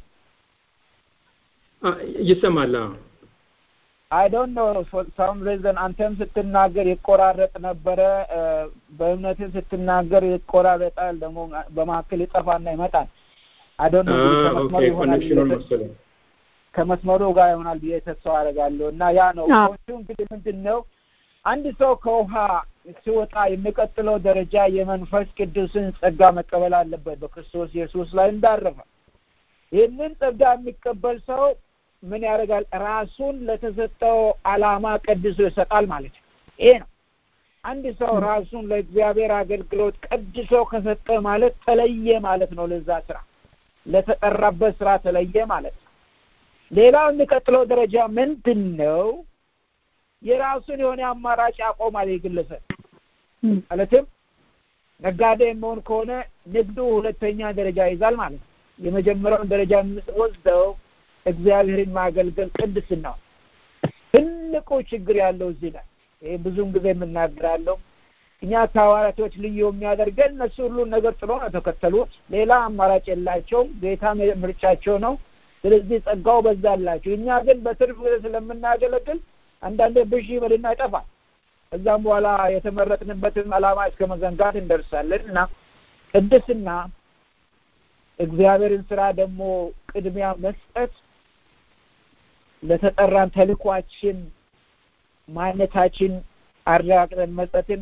ይሰማል። አይ ዶንት ኖ ፎር ሳም ሪዝን አንተም ስትናገር ይቆራረጥ ነበረ። በእምነትህ ስትናገር ይቆራረጣል፣ ደግሞ በመካከል ይጠፋና ይመጣል። አይ ዶንት ኖ ከመስመሩ ይሆናል ከመስመሩ ጋር ይሆናል ብዬ ተስፋ አደርጋለሁ። እና ያ ነው ፖንቱ እንግዲህ ምንድን ነው አንድ ሰው ከውሃ ሲወጣ የሚቀጥለው ደረጃ የመንፈስ ቅዱስን ጸጋ መቀበል አለበት በክርስቶስ ኢየሱስ ላይ እንዳረፈ። ይህንን ጸጋ የሚቀበል ሰው ምን ያደርጋል? ራሱን ለተሰጠው ዓላማ ቀድሶ ይሰጣል ማለት ነው። ይሄ ነው አንድ ሰው ራሱን ለእግዚአብሔር አገልግሎት ቀድሶ ከሰጠ ማለት ተለየ ማለት ነው። ለዛ ስራ ለተጠራበት ስራ ተለየ ማለት ነው። ሌላው የሚቀጥለው ደረጃ ምንድን ነው? የራሱን የሆነ አማራጭ ያቆማል። የግለሰብ ማለትም ነጋዴ የሚሆን ከሆነ ንግዱ ሁለተኛ ደረጃ ይዛል ማለት ነው። የመጀመሪያውን ደረጃ የምወስደው እግዚአብሔርን ማገልገል ቅድስና ነው። ትልቁ ችግር ያለው እዚህ ላይ ይህ ብዙም ጊዜ የምናገራለው እኛ ከሐዋርያቶች ልዩ የሚያደርገን እነሱ ሁሉን ነገር ጥሎ ነው ተከተሉት። ሌላ አማራጭ የላቸውም። ጌታ ምርጫቸው ነው። ስለዚህ ጸጋው በዛላቸው። እኛ ግን በትርፍ ጊዜ ስለምናገለግል አንዳንዴ ብዥ ይበልና ይጠፋል። ከዛም በኋላ የተመረጥንበትን ዓላማ እስከ መዘንጋት እንደርሳለን እና ቅድስና እግዚአብሔርን ስራ ደግሞ ቅድሚያ መስጠት ለተጠራን ተልኳችን ማንነታችን አረጋግጠን መስጠትን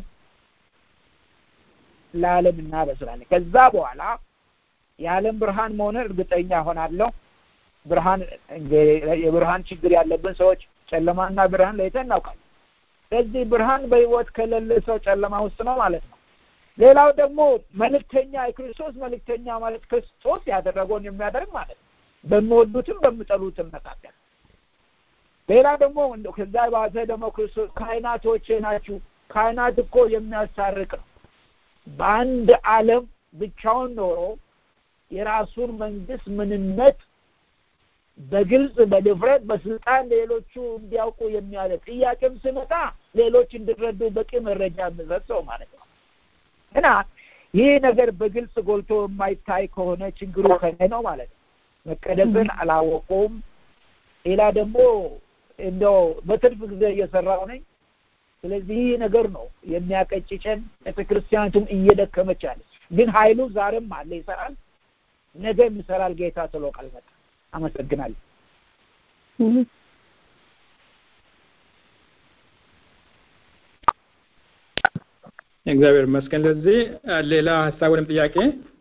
ለዓለም እናበስራለን። ከዛ በኋላ የዓለም ብርሃን መሆንን እርግጠኛ ሆናለሁ። ብርሃን የብርሃን ችግር ያለብን ሰዎች ጨለማና ብርሃን ለይተን እናውቃለን። ስለዚህ ብርሃን በህይወት ከሌለ ሰው ጨለማ ውስጥ ነው ማለት ነው። ሌላው ደግሞ መልእክተኛ የክርስቶስ መልእክተኛ ማለት ክርስቶስ ያደረገውን የሚያደርግ ማለት ነው። በሚወዱትም በሚጠሉትም መካከል ሌላ ደግሞ ከዛ ባሰ ደግሞ ክርስቶስ ካህናቶቼ ናችሁ። ካህናት እኮ የሚያስታርቅ ነው። በአንድ ዓለም ብቻውን ኖሮ የራሱን መንግስት ምንነት በግልጽ በድፍረት በስልጣን ሌሎቹ እንዲያውቁ የሚያደርግ ጥያቄም ስመጣ ሌሎች እንዲረዱ በቂ መረጃ የሚሰጥ ሰው ማለት ነው እና ይህ ነገር በግልጽ ጎልቶ የማይታይ ከሆነ ችግሩ ከኔ ነው ማለት ነው። መቀደስን አላወቁም። ሌላ ደግሞ እንደው በትርፍ ጊዜ እየሰራው ነኝ። ስለዚህ ይህ ነገር ነው የሚያቀጭጨን። ቤተክርስቲያኒቱም እየደከመች አለ። ግን ኃይሉ ዛሬም አለ፣ ይሰራል፣ ነገም ይሰራል። ጌታ ስሎ ካልመጣ አመሰግናለሁ። እግዚአብሔር ይመስገን። ለዚህ ሌላ ሀሳብ ወይም ጥያቄ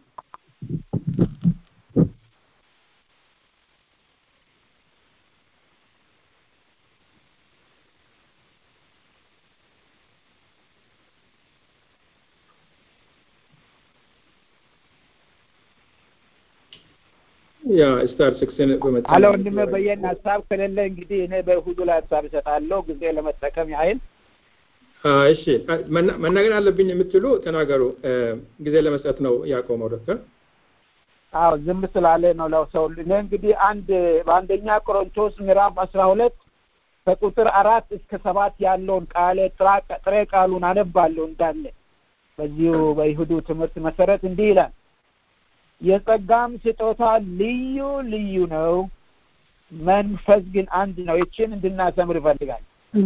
ያ ስታር ሲክስን በመጣ አለ ወንድሜ በየን ሀሳብ ከሌለ እንግዲህ እኔ በእሁዱ ላይ ሀሳብ እሰጣለሁ ጊዜ ለመጠቀም ያህል እሺ መናገር አለብኝ የምትሉ ተናገሩ። ጊዜ ለመስጠት ነው ያቆመው ዶክተር። አዎ ዝም ስላለ ነው ለሰው እኔ እንግዲህ አንድ በአንደኛ ቆሮንቶስ ምዕራፍ አስራ ሁለት ከቁጥር አራት እስከ ሰባት ያለውን ቃለ ጥሬ ቃሉን አነባለሁ እንዳለ በዚሁ በይሁዱ ትምህርት መሰረት እንዲህ ይላል የጸጋም ስጦታ ልዩ ልዩ ነው፣ መንፈስ ግን አንድ ነው። ይችን እንድናሰምር ይፈልጋል።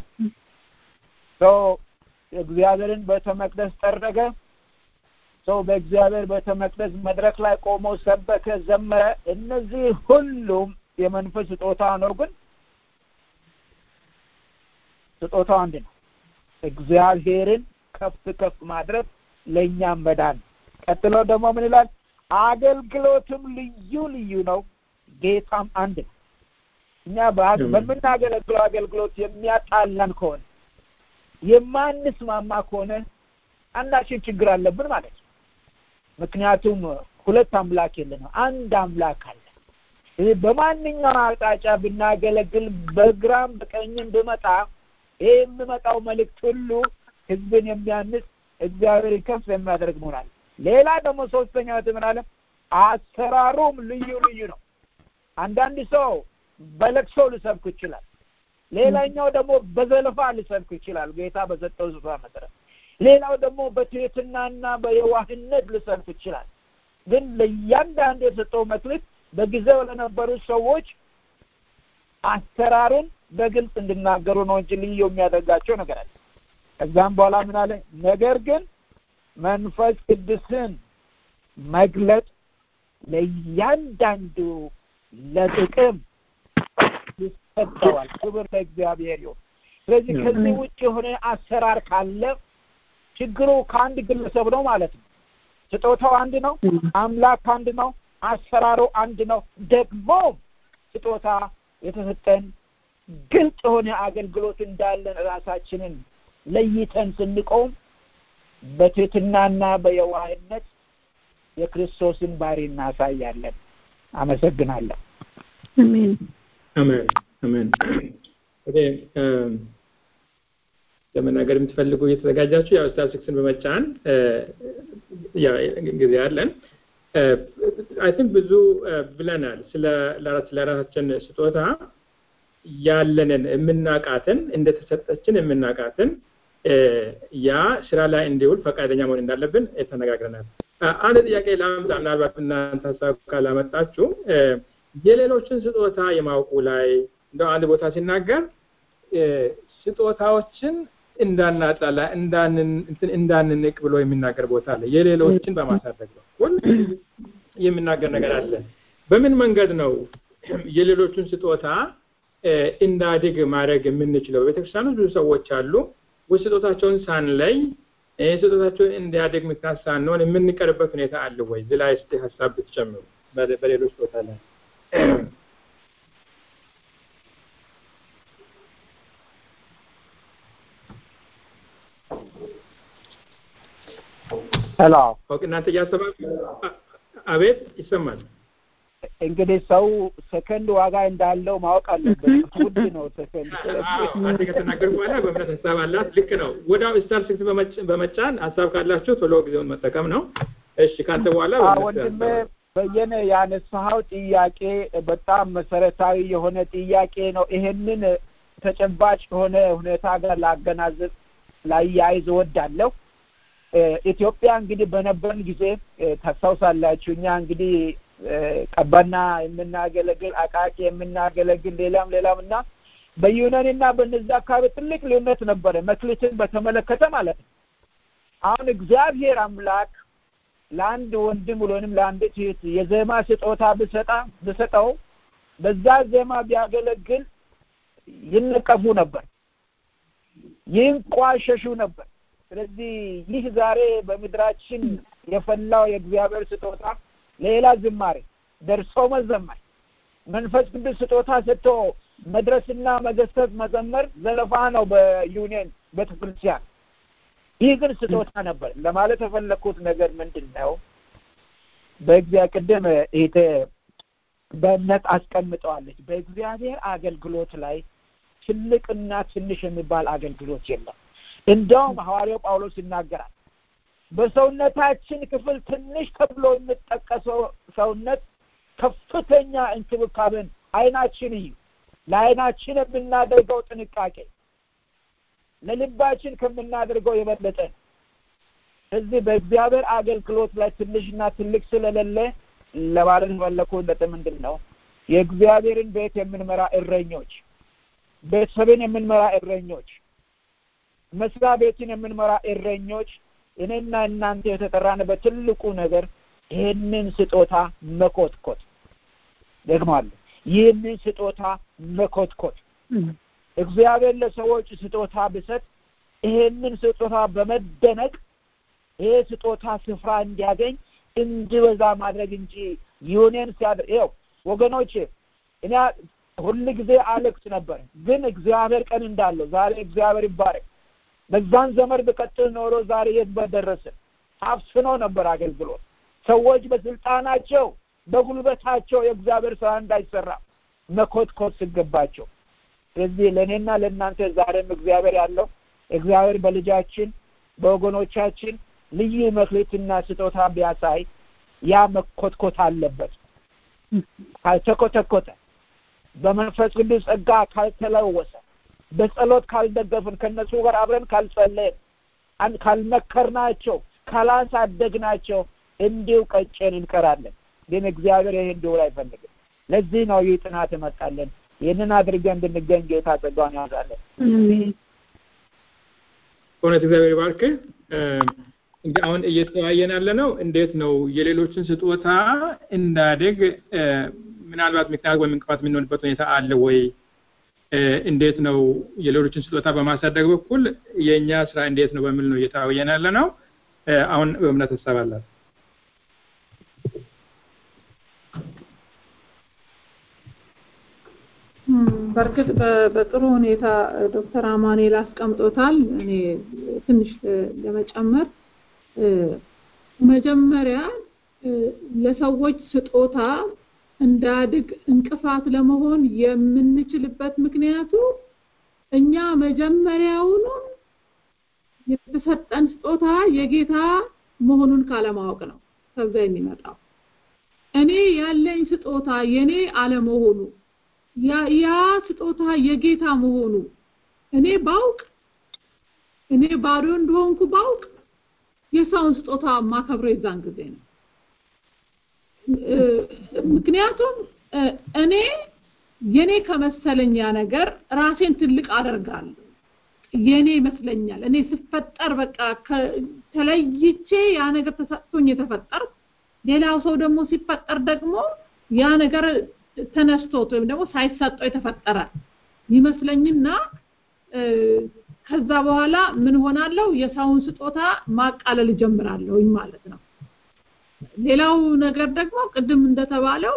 ሰው እግዚአብሔርን ቤተ መቅደስ ጠረገ። ሰው በእግዚአብሔር ቤተ መቅደስ መድረክ ላይ ቆሞ ሰበከ፣ ዘመረ። እነዚህ ሁሉም የመንፈስ ስጦታ ነው፣ ግን ስጦታው አንድ ነው። እግዚአብሔርን ከፍ ከፍ ማድረግ ለእኛም መዳን። ቀጥሎ ደግሞ ምን ይላል? አገልግሎትም ልዩ ልዩ ነው፣ ጌታም አንድ ነው። እኛ በምናገለግለው አገልግሎት የሚያጣላን ከሆነ የማንስማማ ከሆነ አንዳችን ችግር አለብን ማለት ነው። ምክንያቱም ሁለት አምላክ የለንም፣ አንድ አምላክ አለ። በማንኛውም አቅጣጫ ብናገለግል በግራም በቀኝም ብመጣ ይህ የሚመጣው መልእክት ሁሉ ህዝብን የሚያንስ እግዚአብሔር ከፍ የሚያደርግ መሆናል። ሌላ ደግሞ ሶስተኛ ምን አለ? አሰራሩም ልዩ ልዩ ነው። አንዳንድ ሰው በለቅሶ ሊሰብክ ይችላል። ሌላኛው ደግሞ በዘለፋ ሊሰብክ ይችላል፣ ጌታ በሰጠው ስፍራ መሰረት። ሌላው ደግሞ በትህትናና በየዋህነት ሊሰብክ ይችላል። ግን ለእያንዳንዱ የሰጠው መክሊት በጊዜው ለነበሩ ሰዎች አሰራሩን በግልጽ እንዲናገሩ ነው እንጂ ልዩ የሚያደርጋቸው ነገር አለ። ከዛም በኋላ ምን አለ? ነገር ግን መንፈስ ቅዱስን መግለጥ ለእያንዳንዱ ለጥቅም ይሰጠዋል። ክብር ለእግዚአብሔር ይሁን። ስለዚህ ከዚህ ውጭ የሆነ አሰራር ካለ ችግሩ ከአንድ ግለሰብ ነው ማለት ነው። ስጦታው አንድ ነው፣ አምላክ አንድ ነው፣ አሰራሩ አንድ ነው። ደግሞ ስጦታ የተሰጠን ግልጽ የሆነ አገልግሎት እንዳለን ራሳችንን ለይተን ስንቆም በትህትናና በየዋህነት የክርስቶስን ባህሪ እናሳያለን። አመሰግናለሁ። አሜን አሜን አሜን። እንግዲህ ለመናገር የምትፈልጉ እየተዘጋጃችሁ ያው ስታር ሲክስን በመጫን ጊዜ አለን። አይ ቲንክ ብዙ ብለናል ስለ ለራሳችን ስጦታ ያለንን የምናቃትን እንደተሰጠችን የምናቃትን ያ ስራ ላይ እንዲውል ፈቃደኛ መሆን እንዳለብን ተነጋግረናል። አንድ ጥያቄ ላምጣ፣ ምናልባት እናንተ ሀሳብ ካላመጣችሁ የሌሎችን ስጦታ የማውቁ ላይ እንደው አንድ ቦታ ሲናገር ስጦታዎችን እንዳናጣላ እንዳንንቅ ብሎ የሚናገር ቦታ አለ። የሌሎችን በማሳደግ በኩል የሚናገር ነገር አለ። በምን መንገድ ነው የሌሎችን ስጦታ እንዳድግ ማድረግ የምንችለው? በቤተክርስቲያን ብዙ ሰዎች አሉ ወይ ስጦታቸውን ሳንለይ ስጦታቸውን እንዲያድግ ምክንያት ሳንሆን የምንቀርበት ሁኔታ አለ ወይ? እዚህ ላይ እስኪ ሀሳብ ብትጨምሩ በሌሎች ስጦታ ላይ ሄሎ ኦኬ፣ እናንተ እያሰባችሁ አቤት፣ ይሰማል። እንግዲህ ሰው ሰከንድ ዋጋ እንዳለው ማወቅ አለበት። ውድ ነው ሰከንድ። አንድ ከተናገር በኋላ በእምነት ሀሳብ አላት። ልክ ነው። ወዲያው ስታር ሲክስ በመጫን ሀሳብ ካላችሁ ቶሎ ጊዜውን መጠቀም ነው። እሺ፣ ካንተ በኋላ ወንድም በየነ ያነሳኸው ጥያቄ በጣም መሰረታዊ የሆነ ጥያቄ ነው። ይሄንን ተጨባጭ የሆነ ሁኔታ ጋር ላገናዘብ ላያይዝ እወዳለሁ። ኢትዮጵያ እንግዲህ በነበርን ጊዜ ታስታውሳላችሁ። እኛ እንግዲህ ቀባና የምናገለግል አቃቂ የምናገለግል ሌላም ሌላም እና በዩናን እና በነዛ አካባቢ ትልቅ ልዩነት ነበረ፣ መክሊትን በተመለከተ ማለት ነው። አሁን እግዚአብሔር አምላክ ለአንድ ወንድም ወይም ለአንዲት እህት የዜማ ስጦታ ብሰጣ ብሰጠው በዛ ዜማ ቢያገለግል ይነቀፉ ነበር፣ ይንቋሸሹ ነበር። ስለዚህ ይህ ዛሬ በምድራችን የፈላው የእግዚአብሔር ስጦታ ሌላ ዝማሬ ደርሶ መዘመር መንፈስ ቅዱስ ስጦታ ሰጥቶ መድረስና መገሰጽ መዘመር ዘለፋ ነው በዩኒየን ቤተክርስቲያን። ይህ ግን ስጦታ ነበር። ለማለት የፈለግኩት ነገር ምንድን ነው? በእግዚአብሔር ቅድም ይሄ በእምነት አስቀምጠዋለች። በእግዚአብሔር አገልግሎት ላይ ትልቅና ትንሽ የሚባል አገልግሎት የለም። እንደውም ሐዋርያው ጳውሎስ ይናገራል በሰውነታችን ክፍል ትንሽ ተብሎ የሚጠቀሰው ሰውነት ከፍተኛ እንክብካቤን አይናችን እዩ። ለአይናችን የምናደርገው ጥንቃቄ ለልባችን ከምናደርገው የበለጠ ነው። እዚህ በእግዚአብሔር አገልግሎት ላይ ትንሽና ትልቅ ስለሌለ ለማለት የፈለኩት ምንድን ነው የእግዚአብሔርን ቤት የምንመራ እረኞች፣ ቤተሰብን የምንመራ እረኞች፣ መስሪያ ቤትን የምንመራ እረኞች እኔና እናንተ የተጠራንበት ትልቁ ነገር ይህንን ስጦታ መኮትኮት ደግማለሁ። ይህንን ስጦታ መኮትኮት እግዚአብሔር ለሰዎች ስጦታ ብሰጥ ይሄንን ስጦታ በመደነቅ ይሄ ስጦታ ስፍራ እንዲያገኝ እንዲበዛ ማድረግ እንጂ ዩኒየን ሲያደርግ ይኸው ወገኖች፣ እኔ ሁል ጊዜ አለቅስ ነበር፣ ግን እግዚአብሔር ቀን እንዳለው ዛሬ እግዚአብሔር ይባረክ። በዛን ዘመን ብቀጥል ኖሮ ዛሬ የት በደረስን። አፍስኖ ነበር አገልግሎት። ሰዎች በስልጣናቸው በጉልበታቸው የእግዚአብሔር ስራ እንዳይሰራ መኮትኮት ሲገባቸው ስለዚህ ለእኔና ለእናንተ ዛሬም እግዚአብሔር ያለው እግዚአብሔር በልጃችን በወገኖቻችን ልዩ መክሊትና ስጦታ ቢያሳይ ያ መኮትኮት አለበት። ካልተኮተኮተ በመንፈስ ቅዱስ ጸጋ ካልተለወሰ በጸሎት ካልደገፍን ከነሱ ጋር አብረን ካልጸለይን ካልመከርናቸው ካላሳደግናቸው እንዲሁ ቀጨን እንቀራለን። ግን እግዚአብሔር ይህ እንዲሆን አይፈልግም። ለዚህ ነው ይህ ጥናት እመጣለን። ይህንን አድርገን እንድንገኝ ጌታ ጸጋውን ያዛለን። እውነት እግዚአብሔር ይባርክ። እንግዲህ አሁን እየተወያየን ያለ ነው እንዴት ነው የሌሎችን ስጦታ እንዳደግ ምናልባት ምክንያት ወይም እንቅፋት የምንሆንበት ሁኔታ አለ ወይ? እንዴት ነው የሌሎችን ስጦታ በማሳደግ በኩል የእኛ ስራ እንዴት ነው በሚል ነው እየተወያየን ያለ ነው። አሁን በእምነት ሀሳብ አላት። በእርግጥ በጥሩ ሁኔታ ዶክተር አማኑኤል አስቀምጦታል። እኔ ትንሽ ለመጨመር መጀመሪያ ለሰዎች ስጦታ እንዳድግ እንቅፋት ለመሆን የምንችልበት ምክንያቱ እኛ መጀመሪያውኑ የተሰጠን ስጦታ የጌታ መሆኑን ካለማወቅ ነው ከዛ የሚመጣው እኔ ያለኝ ስጦታ የኔ አለመሆኑ ያ ያ ስጦታ የጌታ መሆኑ እኔ ባውቅ እኔ ባዶ እንደሆንኩ ባውቅ የሰውን ስጦታ ማከብረው የዛን ጊዜ ነው። ምክንያቱም እኔ የኔ ከመሰለኝ ያ ነገር ራሴን ትልቅ አደርጋለሁ። የኔ ይመስለኛል። እኔ ስፈጠር በቃ ተለይቼ ያ ነገር ተሰጥቶኝ የተፈጠርኩ ሌላው ሰው ደግሞ ሲፈጠር ደግሞ ያ ነገር ተነስቶት ወይም ደግሞ ሳይሰጠው የተፈጠረ ይመስለኝና ከዛ በኋላ ምን ሆናለሁ የሰውን ስጦታ ማቃለል ጀምራለሁኝ ማለት ነው። ሌላው ነገር ደግሞ ቅድም እንደተባለው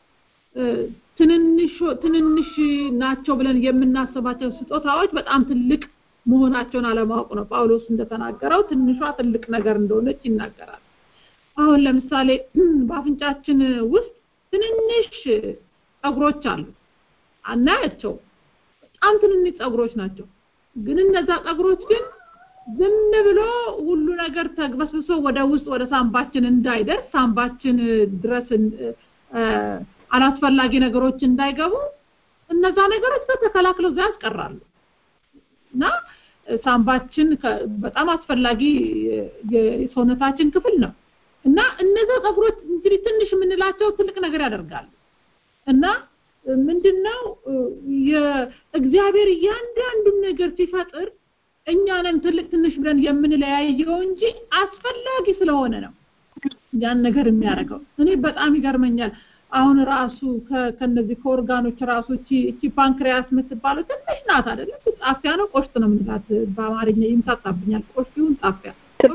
ትንንሽ ትንንሽ ናቸው ብለን የምናስባቸው ስጦታዎች በጣም ትልቅ መሆናቸውን አለማወቅ ነው። ጳውሎስ እንደተናገረው ትንሿ ትልቅ ነገር እንደሆነች ይናገራል። አሁን ለምሳሌ በአፍንጫችን ውስጥ ትንንሽ ጸጉሮች አሉ። አናያቸው። በጣም ትንንሽ ጸጉሮች ናቸው። ግን እነዛ ጸጉሮች ግን ዝም ብሎ ሁሉ ነገር ተግበስብሶ ወደ ውስጥ ወደ ሳምባችን እንዳይደርስ ሳምባችን ድረስ አላስፈላጊ ነገሮች እንዳይገቡ እነዛ ነገሮች ተከላክለው እዛ ያስቀራሉ እና ሳምባችን በጣም አስፈላጊ የሰውነታችን ክፍል ነው እና እነዛ ጸጉሮች እንግዲህ ትንሽ የምንላቸው ትልቅ ነገር ያደርጋሉ እና ምንድነው የእግዚአብሔር እያንዳንዱን ነገር ሲፈጥር እኛንን ትልቅ ትንሽ ብለን የምንለያየው እንጂ አስፈላጊ ስለሆነ ነው ያን ነገር የሚያደርገው እኔ በጣም ይገርመኛል አሁን ራሱ ከነዚህ ከኦርጋኖች ራሱ እቺ እቺ ፓንክሪያስ የምትባለው ትንሽ ናት አይደለም ጣፊያ ነው ቆሽት ነው የምንላት በአማርኛ ይምታጣብኛል ቆሽቲውን ጣፊያ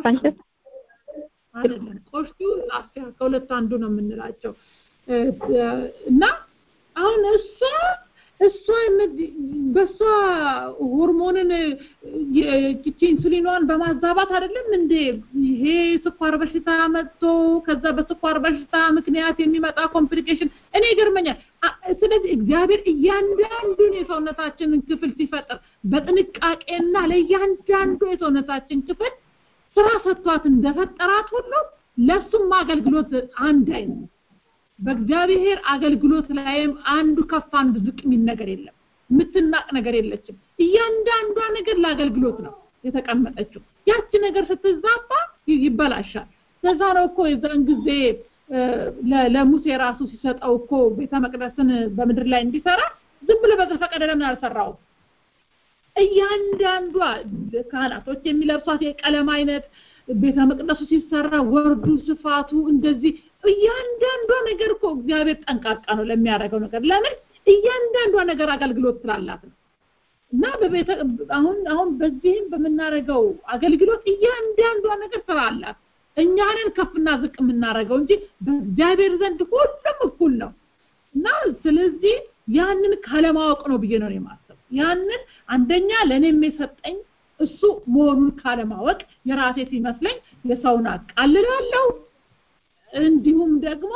አይደለም ቆሽቲውን ጣፊያ ከሁለት አንዱ ነው የምንላቸው እና አሁን እሷ እሷ በሷ ሆርሞንን ይቺ ኢንሱሊኗን በማዛባት አይደለም እንዴ ይሄ ስኳር በሽታ መጥቶ ከዛ በስኳር በሽታ ምክንያት የሚመጣ ኮምፕሊኬሽን እኔ ይገርመኛል። ስለዚህ እግዚአብሔር እያንዳንዱን የሰውነታችንን ክፍል ሲፈጥር በጥንቃቄና ለእያንዳንዱ የሰውነታችን ክፍል ስራ ሰጥቷት እንደፈጠራት ሁሉ ለሱም አገልግሎት አንድ አይነት በእግዚአብሔር አገልግሎት ላይም አንዱ ከፍ አንዱ ዝቅ የሚል ነገር የለም። የምትናቅ ነገር የለችም። እያንዳንዷ ነገር ለአገልግሎት ነው የተቀመጠችው። ያቺ ነገር ስትዛባ ይበላሻል። ለዛ ነው እኮ የዛን ጊዜ ለሙሴ ራሱ ሲሰጠው እኮ ቤተ መቅደስን በምድር ላይ እንዲሰራ ዝም ብሎ በዘፈቀደ ለምን አልሰራውም? እያንዳንዷ ካህናቶች የሚለብሷት የቀለም አይነት ቤተ መቅደሱ ሲሰራ ወርዱ፣ ስፋቱ እንደዚህ እያንዳንዷ ነገር እኮ እግዚአብሔር ጠንቃቃ ነው ለሚያደርገው ነገር። ለምን እያንዳንዷ ነገር አገልግሎት ስላላት ነው። እና በቤተ አሁን አሁን በዚህም በምናደርገው አገልግሎት እያንዳንዷ ነገር ስራ አላት። እኛንን ከፍና ዝቅ የምናደርገው እንጂ በእግዚአብሔር ዘንድ ሁሉም እኩል ነው። እና ስለዚህ ያንን ካለማወቅ ነው ብዬ ነው የማስበው። ያንን አንደኛ ለእኔም የሰጠኝ እሱ መሆኑን ካለማወቅ የራሴ ሲመስለኝ የሰውን አቃልላለሁ። እንዲሁም ደግሞ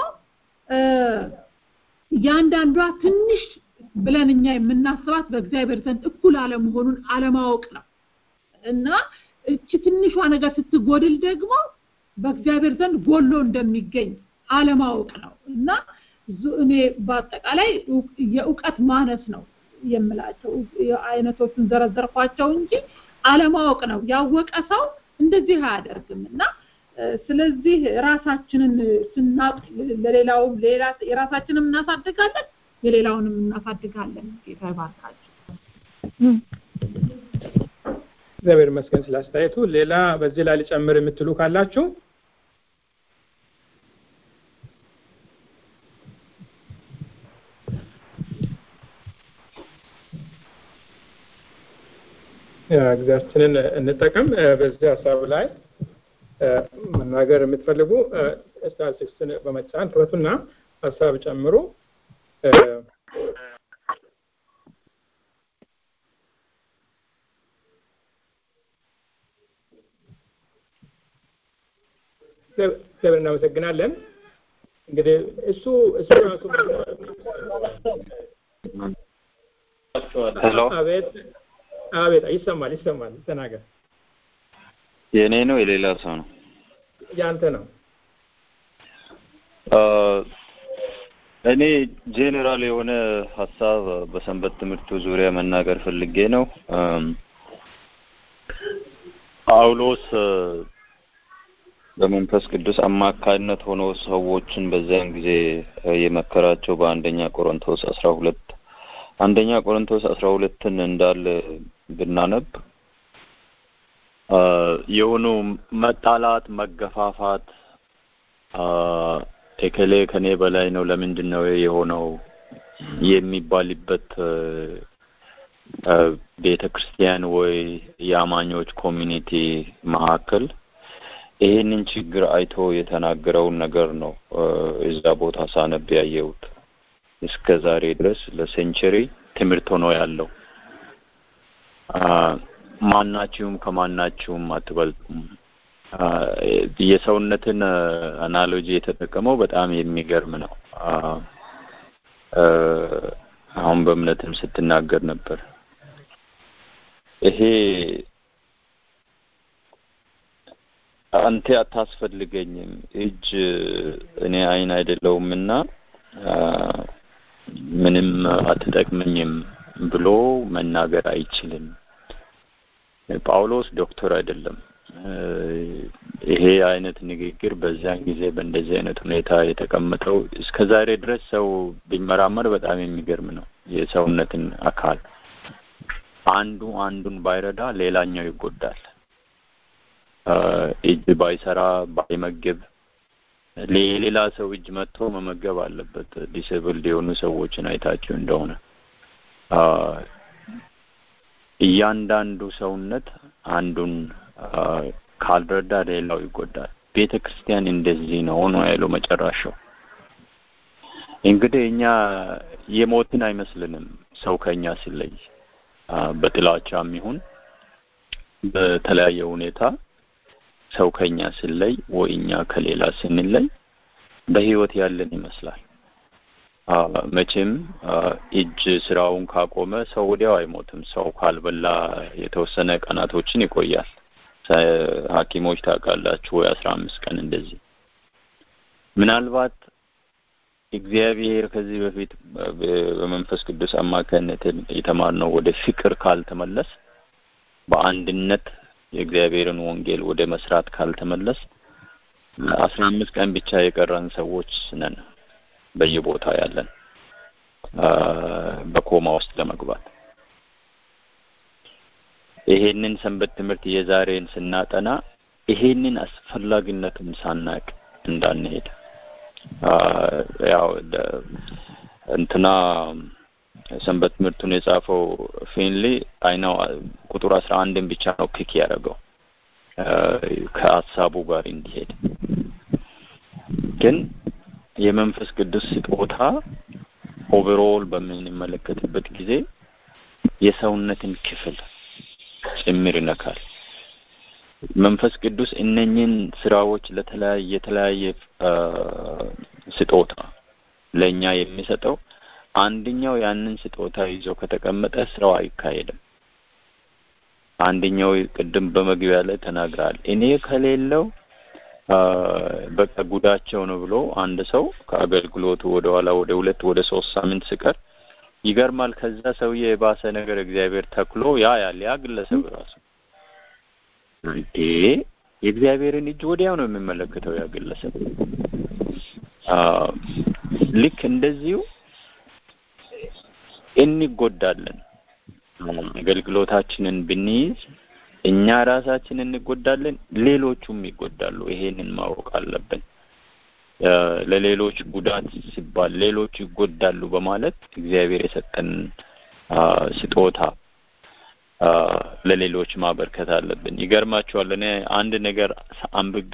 እያንዳንዷ ትንሽ ብለን እኛ የምናስባት በእግዚአብሔር ዘንድ እኩል አለመሆኑን አለማወቅ ነው እና እቺ ትንሿ ነገር ስትጎድል ደግሞ በእግዚአብሔር ዘንድ ጎሎ እንደሚገኝ አለማወቅ ነው እና እኔ በአጠቃላይ የእውቀት ማነስ ነው የምላቸው አይነቶቹን ዘረዘርኳቸው እንጂ አለማወቅ ነው። ያወቀ ሰው እንደዚህ አያደርግም እና ስለዚህ ራሳችንን ስናቅ ለሌላውም ሌላ የራሳችንም እናሳድጋለን የሌላውንም እናሳድጋለን። ጌታ ይባርካችሁ። እግዚአብሔር ይመስገን ስለ አስተያየቱ። ሌላ በዚህ ላይ ሊጨምር የምትሉ ካላችሁ ጊዜያችንን እንጠቀም። በዚህ ሀሳብ ላይ መናገር የምትፈልጉ ስታር ሲክስን በመጫን ክፈቱና ሀሳብ ጨምሩ። እግዚአብሔር እናመሰግናለን። እንግዲህ እሱ እሱ ራሱ ሄሎ አቤት አቤት ይሰማል ይሰማል ተናገር የእኔ ነው የሌላ ሰው ነው ያንተ ነው እኔ ጄኔራል የሆነ ሀሳብ በሰንበት ትምህርቱ ዙሪያ መናገር ፈልጌ ነው። ጳውሎስ በመንፈስ ቅዱስ አማካይነት ሆኖ ሰዎችን በዚያን ጊዜ የመከራቸው በአንደኛ ቆሮንቶስ አስራ ሁለት አንደኛ ቆሮንቶስ አስራ ሁለትን እንዳለ ብናነብ የሆኑ መጣላት፣ መገፋፋት ኤከሌ ከኔ በላይ ነው ለምንድን ነው የሆነው የሚባልበት ቤተ ክርስቲያን ወይ የአማኞች ኮሚኒቲ መካከል ይሄንን ችግር አይቶ የተናገረውን ነገር ነው እዛ ቦታ ሳነብ ያየሁት። እስከ ዛሬ ድረስ ለሴንቸሪ ትምህርት ሆኖ ያለው ማናችሁም ከማናችሁም አትበልጡም። የሰውነትን አናሎጂ የተጠቀመው በጣም የሚገርም ነው። አሁን በእምነትም ስትናገር ነበር። ይሄ አንተ አታስፈልገኝም፣ እጅ እኔ አይን አይደለሁም እና ምንም አትጠቅመኝም ብሎ መናገር አይችልም። ጳውሎስ ዶክተር አይደለም። ይሄ አይነት ንግግር በዚያን ጊዜ በእንደዚህ አይነት ሁኔታ የተቀመጠው እስከ ዛሬ ድረስ ሰው ቢመራመር በጣም የሚገርም ነው። የሰውነትን አካል አንዱ አንዱን ባይረዳ ሌላኛው ይጎዳል። እጅ ባይሰራ ባይመግብ የሌላ ሰው እጅ መጥቶ መመገብ አለበት። ዲስብልድ የሆኑ ሰዎችን አይታችሁ እንደሆነ እያንዳንዱ ሰውነት አንዱን ካልረዳ ሌላው ይጎዳል። ቤተ ክርስቲያን እንደዚህ ነው ነው ያለው መጨረሻው። እንግዲህ እኛ የሞትን አይመስልንም ሰው ከኛ ሲለይ በጥላቻም ይሁን በተለያየ ሁኔታ ሰው ከኛ ሲለይ ወይ እኛ ከሌላ ስንለይ በህይወት ያለን ይመስላል። መቼም እጅ ስራውን ካቆመ ሰው ወዲያው አይሞትም። ሰው ካልበላ የተወሰነ ቀናቶችን ይቆያል። ሐኪሞች ታውቃላችሁ ወይ አስራ አምስት ቀን እንደዚህ። ምናልባት እግዚአብሔር ከዚህ በፊት በመንፈስ ቅዱስ አማካኝነት የተማርነው ወደ ፍቅር ካልተመለስ በአንድነት የእግዚአብሔርን ወንጌል ወደ መስራት ካልተመለስ አስራ አምስት ቀን ብቻ የቀረን ሰዎች ነን በየቦታ ያለን በኮማ ውስጥ ለመግባት ይሄንን ሰንበት ትምህርት የዛሬን ስናጠና ይሄንን አስፈላጊነቱን ሳናቅ እንዳንሄድ ያው እንትና ሰንበት ትምህርቱን የጻፈው ፊንሊ አይናው ቁጥር አስራ አንድን ብቻ ነው ፒክ ያደረገው ከሀሳቡ ጋር እንዲሄድ ግን የመንፈስ ቅዱስ ስጦታ ኦቨርኦል በምንመለከትበት ጊዜ የሰውነትን ክፍል ጭምር ይነካል። መንፈስ ቅዱስ እነኝን ስራዎች ለተለያየ የተለያየ ስጦታ ለእኛ የሚሰጠው አንደኛው ያንን ስጦታ ይዞ ከተቀመጠ ስራው አይካሄድም። አንደኛው ቅድም በመግቢያ ላይ ተናግራል። እኔ ከሌለው በቃ ጉዳቸው ነው ብሎ አንድ ሰው ከአገልግሎቱ ወደ ኋላ ወደ ሁለት ወደ ሶስት ሳምንት ሲቀር ይገርማል። ከዛ ሰውዬ የባሰ ነገር እግዚአብሔር ተክሎ ያ ያለ ያ ግለሰብ ራሱ እንዴ የእግዚአብሔርን እጅ ወዲያው ነው የሚመለከተው ያ ግለሰብ። ልክ እንደዚሁ እንጎዳለን። አገልግሎታችንን ብንይዝ እኛ ራሳችን እንጎዳለን፣ ሌሎቹም ይጎዳሉ። ይሄንን ማወቅ አለብን። ለሌሎች ጉዳት ሲባል ሌሎች ይጎዳሉ በማለት እግዚአብሔር የሰጠን ስጦታ ለሌሎች ማበርከት አለብን። ይገርማችኋል። እኔ አንድ ነገር አንብቤ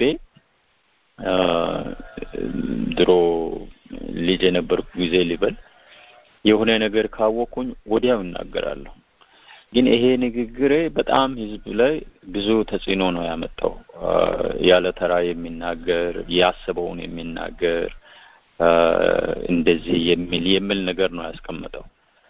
ድሮ ልጅ የነበርኩ ጊዜ ሊበል የሆነ ነገር ካወቅኩኝ ወዲያው እናገራለሁ። ግን ይሄ ንግግሬ በጣም ህዝብ ላይ ብዙ ተጽዕኖ ነው ያመጣው። ያለ ተራ የሚናገር ያስበውን የሚናገር እንደዚህ የሚል የሚል ነገር ነው ያስቀመጠው።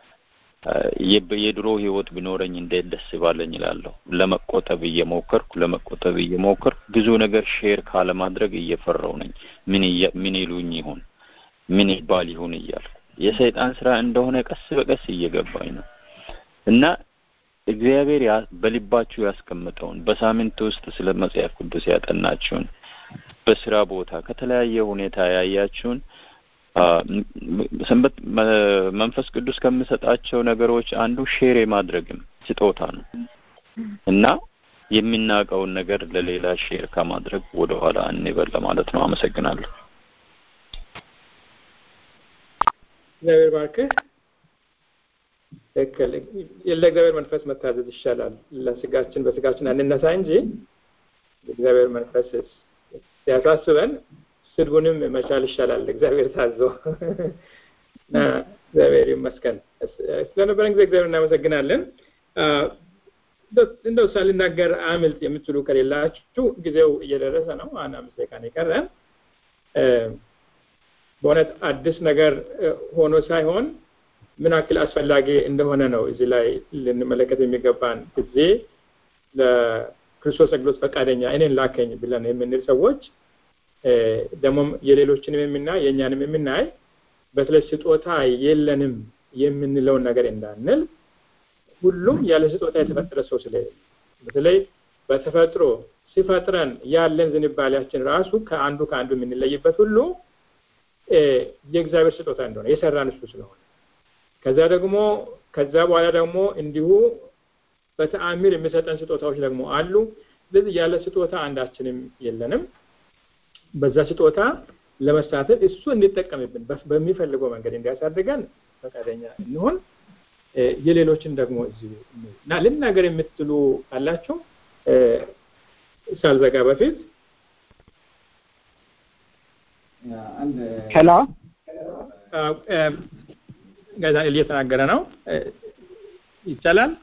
የድሮ ህይወት ቢኖረኝ እንዴት ደስ ባለኝ እላለሁ። ለመቆጠብ እየሞከርኩ ለመቆጠብ እየሞከርኩ ብዙ ነገር ሼር ካለማድረግ እየፈራው ነኝ። ምን ምን ይሉኝ ይሆን ምን ይባል ይሁን እያልኩ የሰይጣን ስራ እንደሆነ ቀስ በቀስ እየገባኝ ነው እና እግዚአብሔር በልባችሁ ያስቀምጠውን በሳምንት ውስጥ ስለ መጽሐፍ ቅዱስ ያጠናችሁን በስራ ቦታ ከተለያየ ሁኔታ ያያችሁን ሰንበት መንፈስ ቅዱስ ከምሰጣቸው ነገሮች አንዱ ሼር የማድረግም ስጦታ ነው እና የሚናቀውን ነገር ለሌላ ሼር ከማድረግ ወደ ኋላ እንበል ለማለት ነው። አመሰግናለሁ። እግዚአብሔር ባርክህ። ትክክል። ለእግዚአብሔር መንፈስ መታዘዝ ይሻላል። ለስጋችን በስጋችን አንነሳ እንጂ እግዚአብሔር መንፈስ ሲያሳስበን ስድቡንም መቻል ይሻላል። እግዚአብሔር ታዞ እግዚአብሔር ይመስገን። ስለነበረን ጊዜ እግዚአብሔር እናመሰግናለን። እንደው ሳልናገር አምልጥ የምትሉ ከሌላችሁ ጊዜው እየደረሰ ነው። አንድ አምስት ደቂቃ ነው የቀረን። በእውነት አዲስ ነገር ሆኖ ሳይሆን ምን ያክል አስፈላጊ እንደሆነ ነው እዚህ ላይ ልንመለከት የሚገባን ጊዜ ለክርስቶስ አገልግሎት ፈቃደኛ እኔን ላከኝ ብለን የምንል ሰዎች ደግሞም የሌሎችንም የምናይ የእኛንም የምናይ በተለይ ስጦታ የለንም የምንለውን ነገር እንዳንል ሁሉም ያለ ስጦታ የተፈጠረ ሰው ስለሌለ በተለይ በተፈጥሮ ሲፈጥረን ያለን ዝንባሌያችን ራሱ ከአንዱ ከአንዱ የምንለይበት ሁሉ የእግዚአብሔር ስጦታ እንደሆነ የሰራን እሱ ስለሆነ ከዛ ደግሞ ከዛ በኋላ ደግሞ እንዲሁ በተአምር የሚሰጠን ስጦታዎች ደግሞ አሉ። ስለዚህ ያለ ስጦታ አንዳችንም የለንም። በዛ ስጦታ ለመሳተፍ እሱ እንዲጠቀምብን በሚፈልገው መንገድ እንዲያሳድገን ፈቃደኛ እንሆን። የሌሎችን ደግሞ እዚህ እና ልናገር የምትሉ ካላችሁ ሳልዘጋ በፊት ሄሎ ጋዛኤል እየተናገረ ነው። ይቻላል?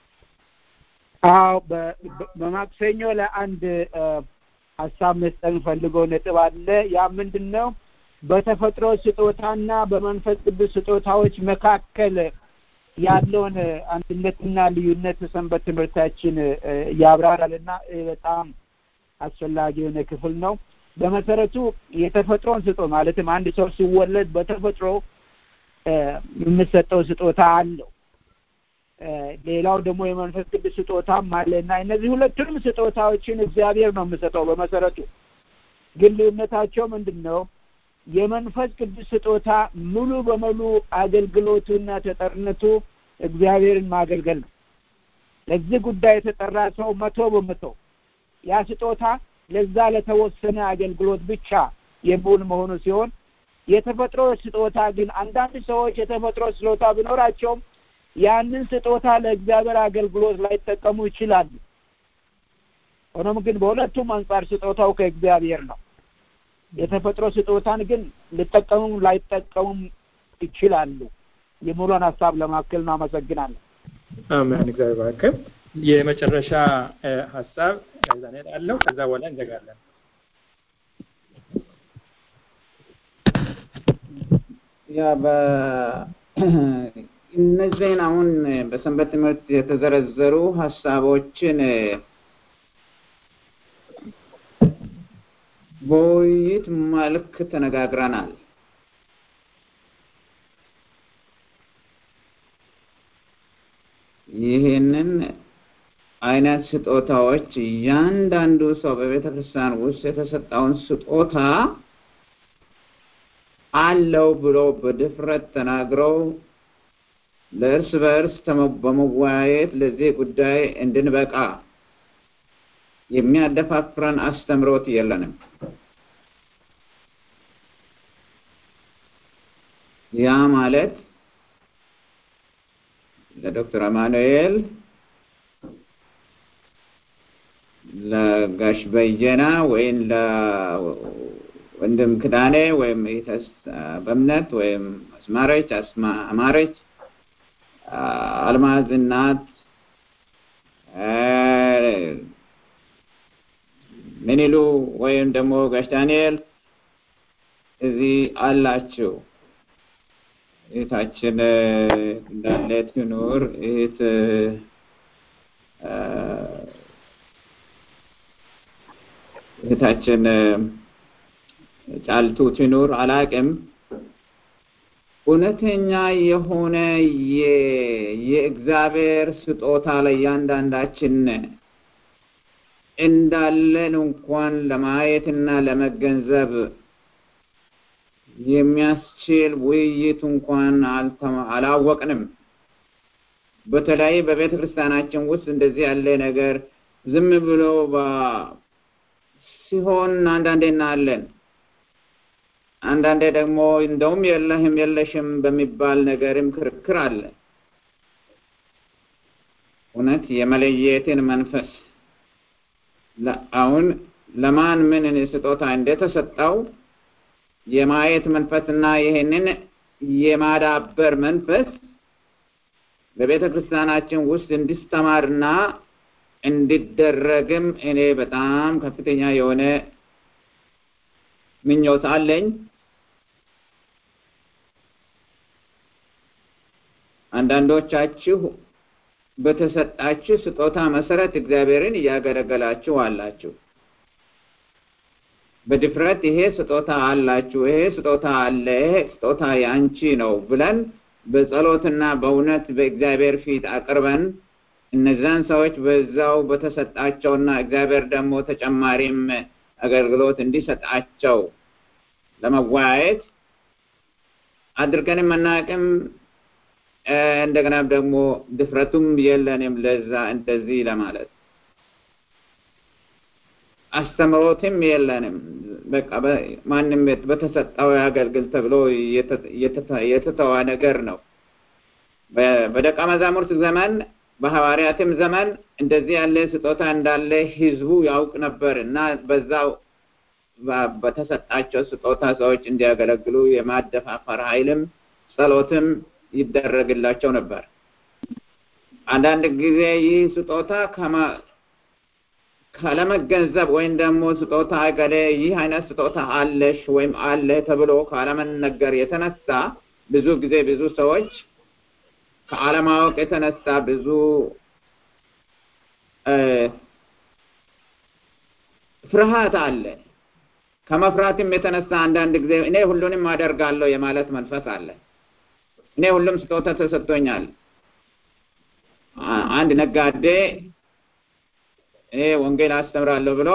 አዎ በማክሰኞ ለአንድ ሀሳብ መስጠት ፈልገው ነጥብ አለ። ያ ምንድን ነው? በተፈጥሮ ስጦታና በመንፈስ ቅዱስ ስጦታዎች መካከል ያለውን አንድነትና ልዩነት ሰንበት ትምህርታችን ያብራራል እና በጣም አስፈላጊ የሆነ ክፍል ነው። በመሰረቱ የተፈጥሮን ስጦ ማለትም አንድ ሰው ሲወለድ በተፈጥሮ የምሰጠው ስጦታ አለው። ሌላው ደግሞ የመንፈስ ቅዱስ ስጦታም አለ እና እነዚህ ሁለቱንም ስጦታዎችን እግዚአብሔር ነው የምሰጠው። በመሰረቱ ግን ልዩነታቸው ምንድን ነው? የመንፈስ ቅዱስ ስጦታ ሙሉ በሙሉ አገልግሎቱና ተጠርነቱ እግዚአብሔርን ማገልገል ነው። ለዚህ ጉዳይ የተጠራ ሰው መቶ በመቶ ያ ስጦታ ለዛ ለተወሰነ አገልግሎት ብቻ የሚውል መሆኑ ሲሆን የተፈጥሮ ስጦታ ግን አንዳንድ ሰዎች የተፈጥሮ ስጦታ ቢኖራቸውም ያንን ስጦታ ለእግዚአብሔር አገልግሎት ላይጠቀሙ ይችላሉ። ሆኖም ግን በሁለቱም አንጻር ስጦታው ከእግዚአብሔር ነው። የተፈጥሮ ስጦታን ግን ሊጠቀሙም ላይጠቀሙም ይችላሉ። የሙሉን ሀሳብ ለማከል ነው። አመሰግናለሁ። አሜን። እግዚአብሔር ባርክ። የመጨረሻ ሀሳብ ከዛ እንሄዳለሁ። ከዛ በኋላ እንዘጋለን። ያ እነዚህን አሁን በሰንበት ትምህርት የተዘረዘሩ ሀሳቦችን በውይይት መልክ ተነጋግረናል። ይህንን አይነት ስጦታዎች እያንዳንዱ ሰው በቤተ ክርስቲያን ውስጥ የተሰጠውን ስጦታ አለው ብሎ በድፍረት ተናግረው ለእርስ በእርስ በመወያየት ለዚህ ጉዳይ እንድንበቃ የሚያደፋፍረን አስተምሮት የለንም። ያ ማለት ለዶክተር አማኑኤል፣ ለጋሽ በየና ወይም ለወንድም ክዳኔ ወይም ኢተስ በእምነት ወይም አስማረች አማረች አልማዝ እናት ምንሉ ወይም ደግሞ ጋሽ ዳንኤል እዚህ አላችሁ። እህታችን እንዳለ ትኑር፣ እህት እህታችን ጫልቱ ትኑር፣ አላቅም እውነተኛ የሆነ የእግዚአብሔር ስጦታ ለእያንዳንዳችን እንዳለን እንኳን ለማየትና ለመገንዘብ የሚያስችል ውይይት እንኳን አላወቅንም። በተለይ በቤተ ክርስቲያናችን ውስጥ እንደዚህ ያለ ነገር ዝም ብሎ ሲሆን አንዳንዴ እናያለን። አንዳንዴ ደግሞ እንደውም የለህም የለሽም በሚባል ነገርም ክርክር አለ። እውነት የመለየትን መንፈስ አሁን ለማን ምን ስጦታ እንደተሰጠው የማየት መንፈስና ይህንን የማዳበር መንፈስ በቤተ ክርስቲያናችን ውስጥ እንዲስተማርና እንዲደረግም እኔ በጣም ከፍተኛ የሆነ ምኞት አለኝ። አንዳንዶቻችሁ በተሰጣችሁ ስጦታ መሰረት እግዚአብሔርን እያገለገላችሁ አላችሁ። በድፍረት ይሄ ስጦታ አላችሁ፣ ይሄ ስጦታ አለ፣ ይሄ ስጦታ የአንቺ ነው ብለን በጸሎትና በእውነት በእግዚአብሔር ፊት አቅርበን እነዛን ሰዎች በዛው በተሰጣቸውና እግዚአብሔር ደግሞ ተጨማሪም አገልግሎት እንዲሰጣቸው ለመወያየት አድርገንም አናውቅም። እንደገና ደግሞ ድፍረቱም የለንም ለዛ እንደዚህ ለማለት አስተምሮትም የለንም። በቃ ማንም በተሰጠው ያገልግል ተብሎ የተተዋ ነገር ነው። በደቀ መዛሙርት ዘመን በሐዋርያትም ዘመን እንደዚህ ያለ ስጦታ እንዳለ ህዝቡ ያውቅ ነበር እና በዛው በተሰጣቸው ስጦታ ሰዎች እንዲያገለግሉ የማደፋፈር ኃይልም ጸሎትም ይደረግላቸው ነበር። አንዳንድ ጊዜ ይህ ስጦታ ካለመገንዘብ ወይም ደግሞ ስጦታ ገሌ ይህ አይነት ስጦታ አለሽ ወይም አለ ተብሎ ካለመነገር የተነሳ ብዙ ጊዜ ብዙ ሰዎች ከአለማወቅ የተነሳ ብዙ ፍርሃት አለ። ከመፍራትም የተነሳ አንዳንድ ጊዜ እኔ ሁሉንም አደርጋለሁ የማለት መንፈስ አለ። እኔ ሁሉም ስጦታ ተሰጥቶኛል። አንድ ነጋዴ እኔ ወንጌል አስተምራለሁ ብሎ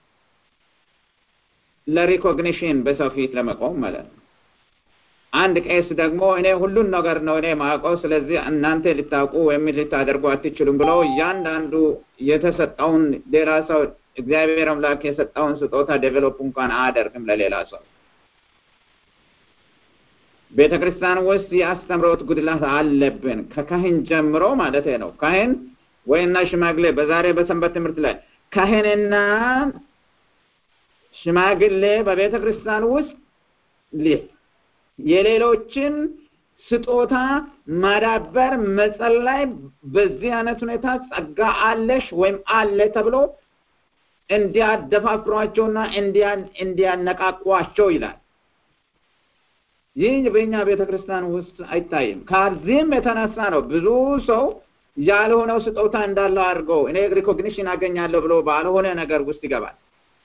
ለሪኮግኒሽን በሰው ፊት ለመቆም ማለት ነው። አንድ ቄስ ደግሞ እኔ ሁሉን ነገር ነው እኔ ማውቀው፣ ስለዚህ እናንተ ልታውቁ ወይም ልታደርጉ አትችሉም ብሎ እያንዳንዱ የተሰጠውን ሌላ ሰው እግዚአብሔር አምላክ የሰጠውን ስጦታ ዴቨሎፕ እንኳን አያደርግም ለሌላ ሰው። ቤተ ክርስቲያን ውስጥ የአስተምሮት ጉድላት አለብን፣ ከካህን ጀምሮ ማለት ነው። ካህን ወይና ሽማግሌ በዛሬ በሰንበት ትምህርት ላይ ካህንና ሽማግሌ በቤተ ክርስቲያን ውስጥ የሌሎችን ስጦታ ማዳበር፣ መጸለይ፣ በዚህ አይነት ሁኔታ ጸጋ አለሽ ወይም አለ ተብሎ እንዲያደፋፍሯቸውና እንዲያነቃቋቸው ይላል። ይህ በእኛ ቤተ ክርስቲያን ውስጥ አይታይም። ከዚህም የተነሳ ነው ብዙ ሰው ያልሆነው ስጦታ እንዳለው አድርገው እኔ ሪኮግኒሽን አገኛለሁ ብሎ ባልሆነ ነገር ውስጥ ይገባል።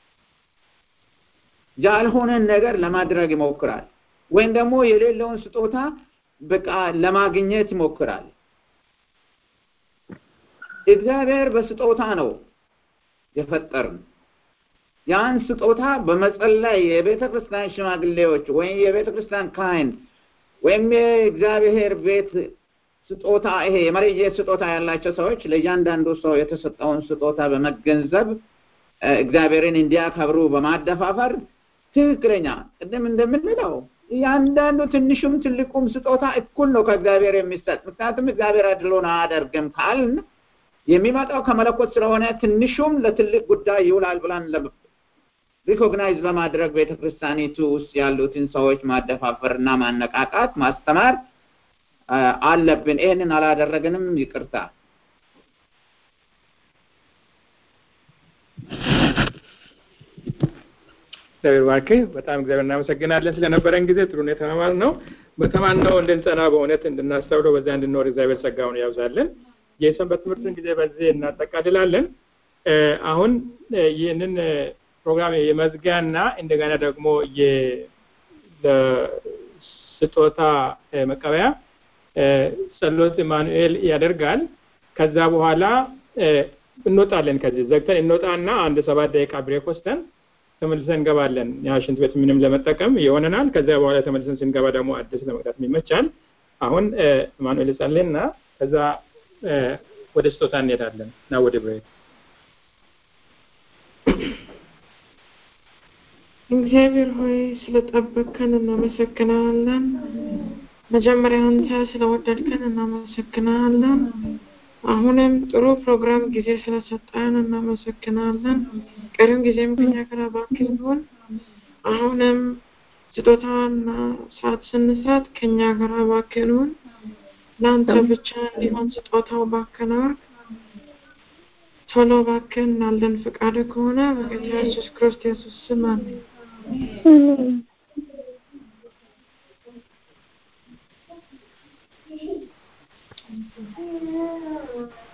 ያልሆነን ነገር ለማድረግ ይሞክራል። ወይም ደግሞ የሌለውን ስጦታ በቃ ለማግኘት ይሞክራል። እግዚአብሔር በስጦታ ነው የፈጠርን። ያን ስጦታ በመጸለይ የቤተ ክርስቲያን ሽማግሌዎች ወይም የቤተ ክርስቲያን ካህን ወይም የእግዚአብሔር ቤት ስጦታ ይሄ የመለየት ስጦታ ያላቸው ሰዎች ለእያንዳንዱ ሰው የተሰጠውን ስጦታ በመገንዘብ እግዚአብሔርን እንዲያከብሩ በማደፋፈር ትክክለኛ ቅድም እንደምንለው እያንዳንዱ ትንሹም ትልቁም ስጦታ እኩል ነው ከእግዚአብሔር የሚሰጥ። ምክንያቱም እግዚአብሔር አድሎን አያደርግም ካልን የሚመጣው ከመለኮት ስለሆነ ትንሹም ለትልቅ ጉዳይ ይውላል ብለን ሪኮግናይዝ በማድረግ ቤተክርስቲያኒቱ ውስጥ ያሉትን ሰዎች ማደፋፈር እና ማነቃቃት ማስተማር አለብን። ይህንን አላደረግንም፣ ይቅርታ። እግዚአብሔር ባርክህ። በጣም እግዚአብሔር እናመሰግናለን ስለነበረን ጊዜ ጥሩ ነው የተማማር ነው። በተማርነው እንድንጸና በእውነት እንድናስተውለው በዚያ እንድንኖር እግዚአብሔር ጸጋውን ያብዛልን። የሰንበት ትምህርትን ጊዜ በዚህ እናጠቃልላለን። አሁን ይህንን ፕሮግራም የመዝጊያና እንደገና ደግሞ ስጦታ መቀበያ ጸሎት ኢማኑኤል ያደርጋል። ከዛ በኋላ እንወጣለን። ከዚህ ዘግተን እንወጣና አንድ ሰባት ደቂቃ ብሬክ ወስደን ተመልሰን እንገባለን። ያ ሽንት ቤት ምንም ለመጠቀም ይሆነናል። ከዚያ በኋላ ተመልሰን ስንገባ ደግሞ አዲስ ለመቅዳት ይመቻል። አሁን ኢማኑኤል ጸልይና ከዛ ወደ ስጦታ እንሄዳለን እና ወደ ብሬክ እግዚአብሔር ሆይ ስለጠበቅከን እናመሰግናለን። መጀመሪያ አንተ ስለወደድከን እናመሰግናለን። አሁንም ጥሩ ፕሮግራም ጊዜ ስለሰጠን እናመሰግናለን። ቀሪም ጊዜም ከኛ ጋር እባክህ ይሁን። አሁንም ስጦታና ሰዓት ስንሰጥ ከኛ ጋር እባክህ ይሁን። ለአንተ ብቻ እንዲሆን ስጦታው እባክህን አድርግ። ቶሎ እባክህ እናለን ፈቃድ ከሆነ በጌታ ኢየሱስ ክርስቶስ ስም አሜን። አሜን።